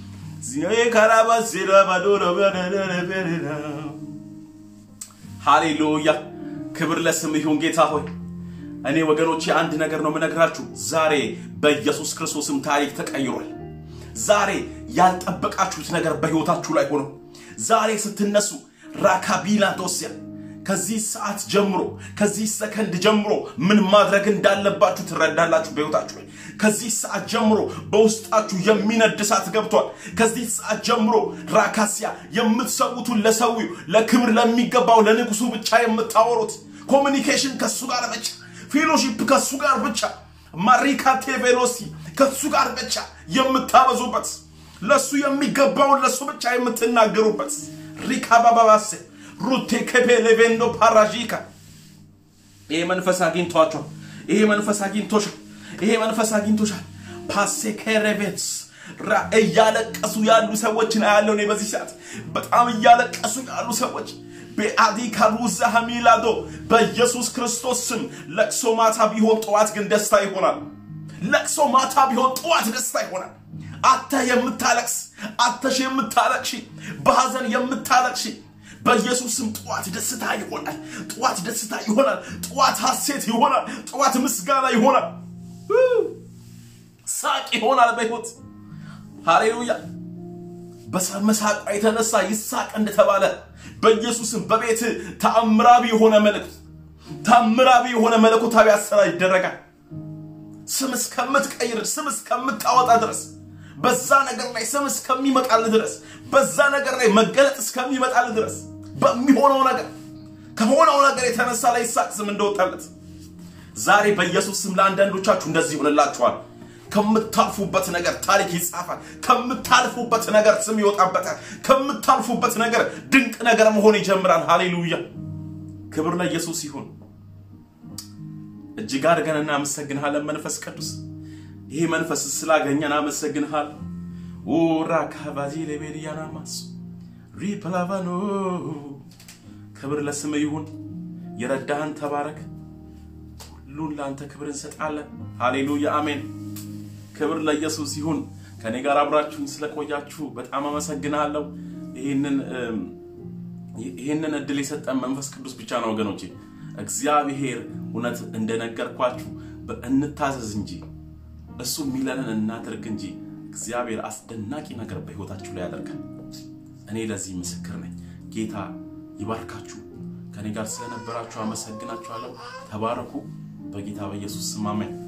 Speaker 1: ሃሌሉያ ክብር ለስም ይሁን ጌታ ሆይ እኔ ወገኖቼ አንድ ነገር ነው የምነግራችሁ ዛሬ በኢየሱስ ክርስቶስም ታሪክ ተቀይሯል ዛሬ ያልጠበቃችሁት ነገር በህይወታችሁ ላይ ሆኖ ዛሬ ስትነሱ ራካቢላ ዶሲያ ከዚህ ሰዓት ጀምሮ ከዚህ ሰከንድ ጀምሮ ምን ማድረግ እንዳለባችሁ ትረዳላችሁ በህይወታችሁ ላይ ከዚህ ሰዓት ጀምሮ በውስጣችሁ የሚነድ እሳት ገብቷል ከዚህ ሰዓት ጀምሮ ራካሲያ የምትሰዉቱን ለሰዊው ለክብር ለሚገባው ለንጉሱ ብቻ የምታወሩት ኮሚኒኬሽን ከሱ ጋር ብቻ ፌሎሺፕ ከሱ ጋር ብቻ ማሪካቴ ቬሎሲ ከሱ ጋር ብቻ የምታበዙበት ለሱ የሚገባውን ለሱ ብቻ የምትናገሩበት ሪካባባባሴ ሩቴ ከፔ ሌቬንዶ ፓራጂካ ይሄ መንፈስ አግኝቷቸዋል። ይሄ መንፈስ አግኝቶሻል። ይሄ መንፈስ አግኝቶሻል። ፓሴ ከረቤትስ እያለቀሱ ያሉ ሰዎችን አያለው እኔ በዚህ ሰዓት በጣም እያለቀሱ ያሉ ሰዎች በአዲ ካሉዛ ሐሚላዶ በኢየሱስ ክርስቶስ ስም ለቅሶ ማታ ቢሆን ጠዋት ግን ደስታ ይሆናል። ለቅሶ ማታ ቢሆን ጠዋት ደስታ ይሆናል። አተ የምታለቅስ አተሽ የምታለቅሺ በሐዘን የምታለቅሺ በኢየሱስ ስም ጠዋት ደስታ ይሆናል። ጠዋት ደስታ ይሆናል። ጠዋት ሐሴት ይሆናል። ጠዋት ምስጋና ይሆናል። ሳቅ ይሆናል በሕይወት ሃሌሉያ። በመሳቋ የተነሳ ይሳቅ እንደተባለ በኢየሱስም በቤት ተአምራዊ የሆነ መልእክት ተአምራዊ የሆነ መለኮታዊ አሰራር ይደረጋል። ስም እስከምትቀይር ስም እስከምታወጣ ድረስ በዛ ነገር ላይ ስም እስከሚመጣል ድረስ በዛ ነገር ላይ መገለጥ እስከሚመጣል ድረስ በሚሆነው ነገር ከሆነው ነገር የተነሳ ላይ ይሳቅ ስም እንደወጣለት ዛሬ በኢየሱስ ስም ለአንዳንዶቻችሁ እንደዚህ ይሆንላችኋል። ከምታልፉበት ነገር ታሪክ ይጻፋል። ከምታልፉበት ነገር ስም ይወጣበታል። ከምታልፉበት ነገር ድንቅ ነገር መሆን ይጀምራል። ሃሌሉያ! ክብር ለኢየሱስ ይሁን። እጅግ አድርገን እናመሰግንሃለን መንፈስ ቅዱስ። ይህ መንፈስ ስላገኘን አመሰግንሃል። ኡራ ካቫዚ ሌቤልያና ማስ ሪፕላቫኖ ክብር ለስም ይሁን። የረዳህን ተባረክ። ሁሉን ለአንተ ክብር እንሰጣለን። ሃሌሉያ አሜን። ክብር ለኢየሱስ ይሁን። ከኔ ጋር አብራችሁን ስለቆያችሁ በጣም አመሰግናለሁ። ይህንን እድል የሰጠን መንፈስ ቅዱስ ብቻ ነው ወገኖቼ። እግዚአብሔር እውነት እንደነገርኳችሁ እንታዘዝ እንጂ እሱ የሚለንን እናድርግ እንጂ እግዚአብሔር አስደናቂ ነገር በህይወታችሁ ላይ ያደርጋል። እኔ ለዚህ ምስክር ነኝ። ጌታ ይባርካችሁ። ከኔ ጋር ስለነበራችሁ አመሰግናችኋለሁ። ተባረኩ። በጌታ በኢየሱስ ስም አሜን።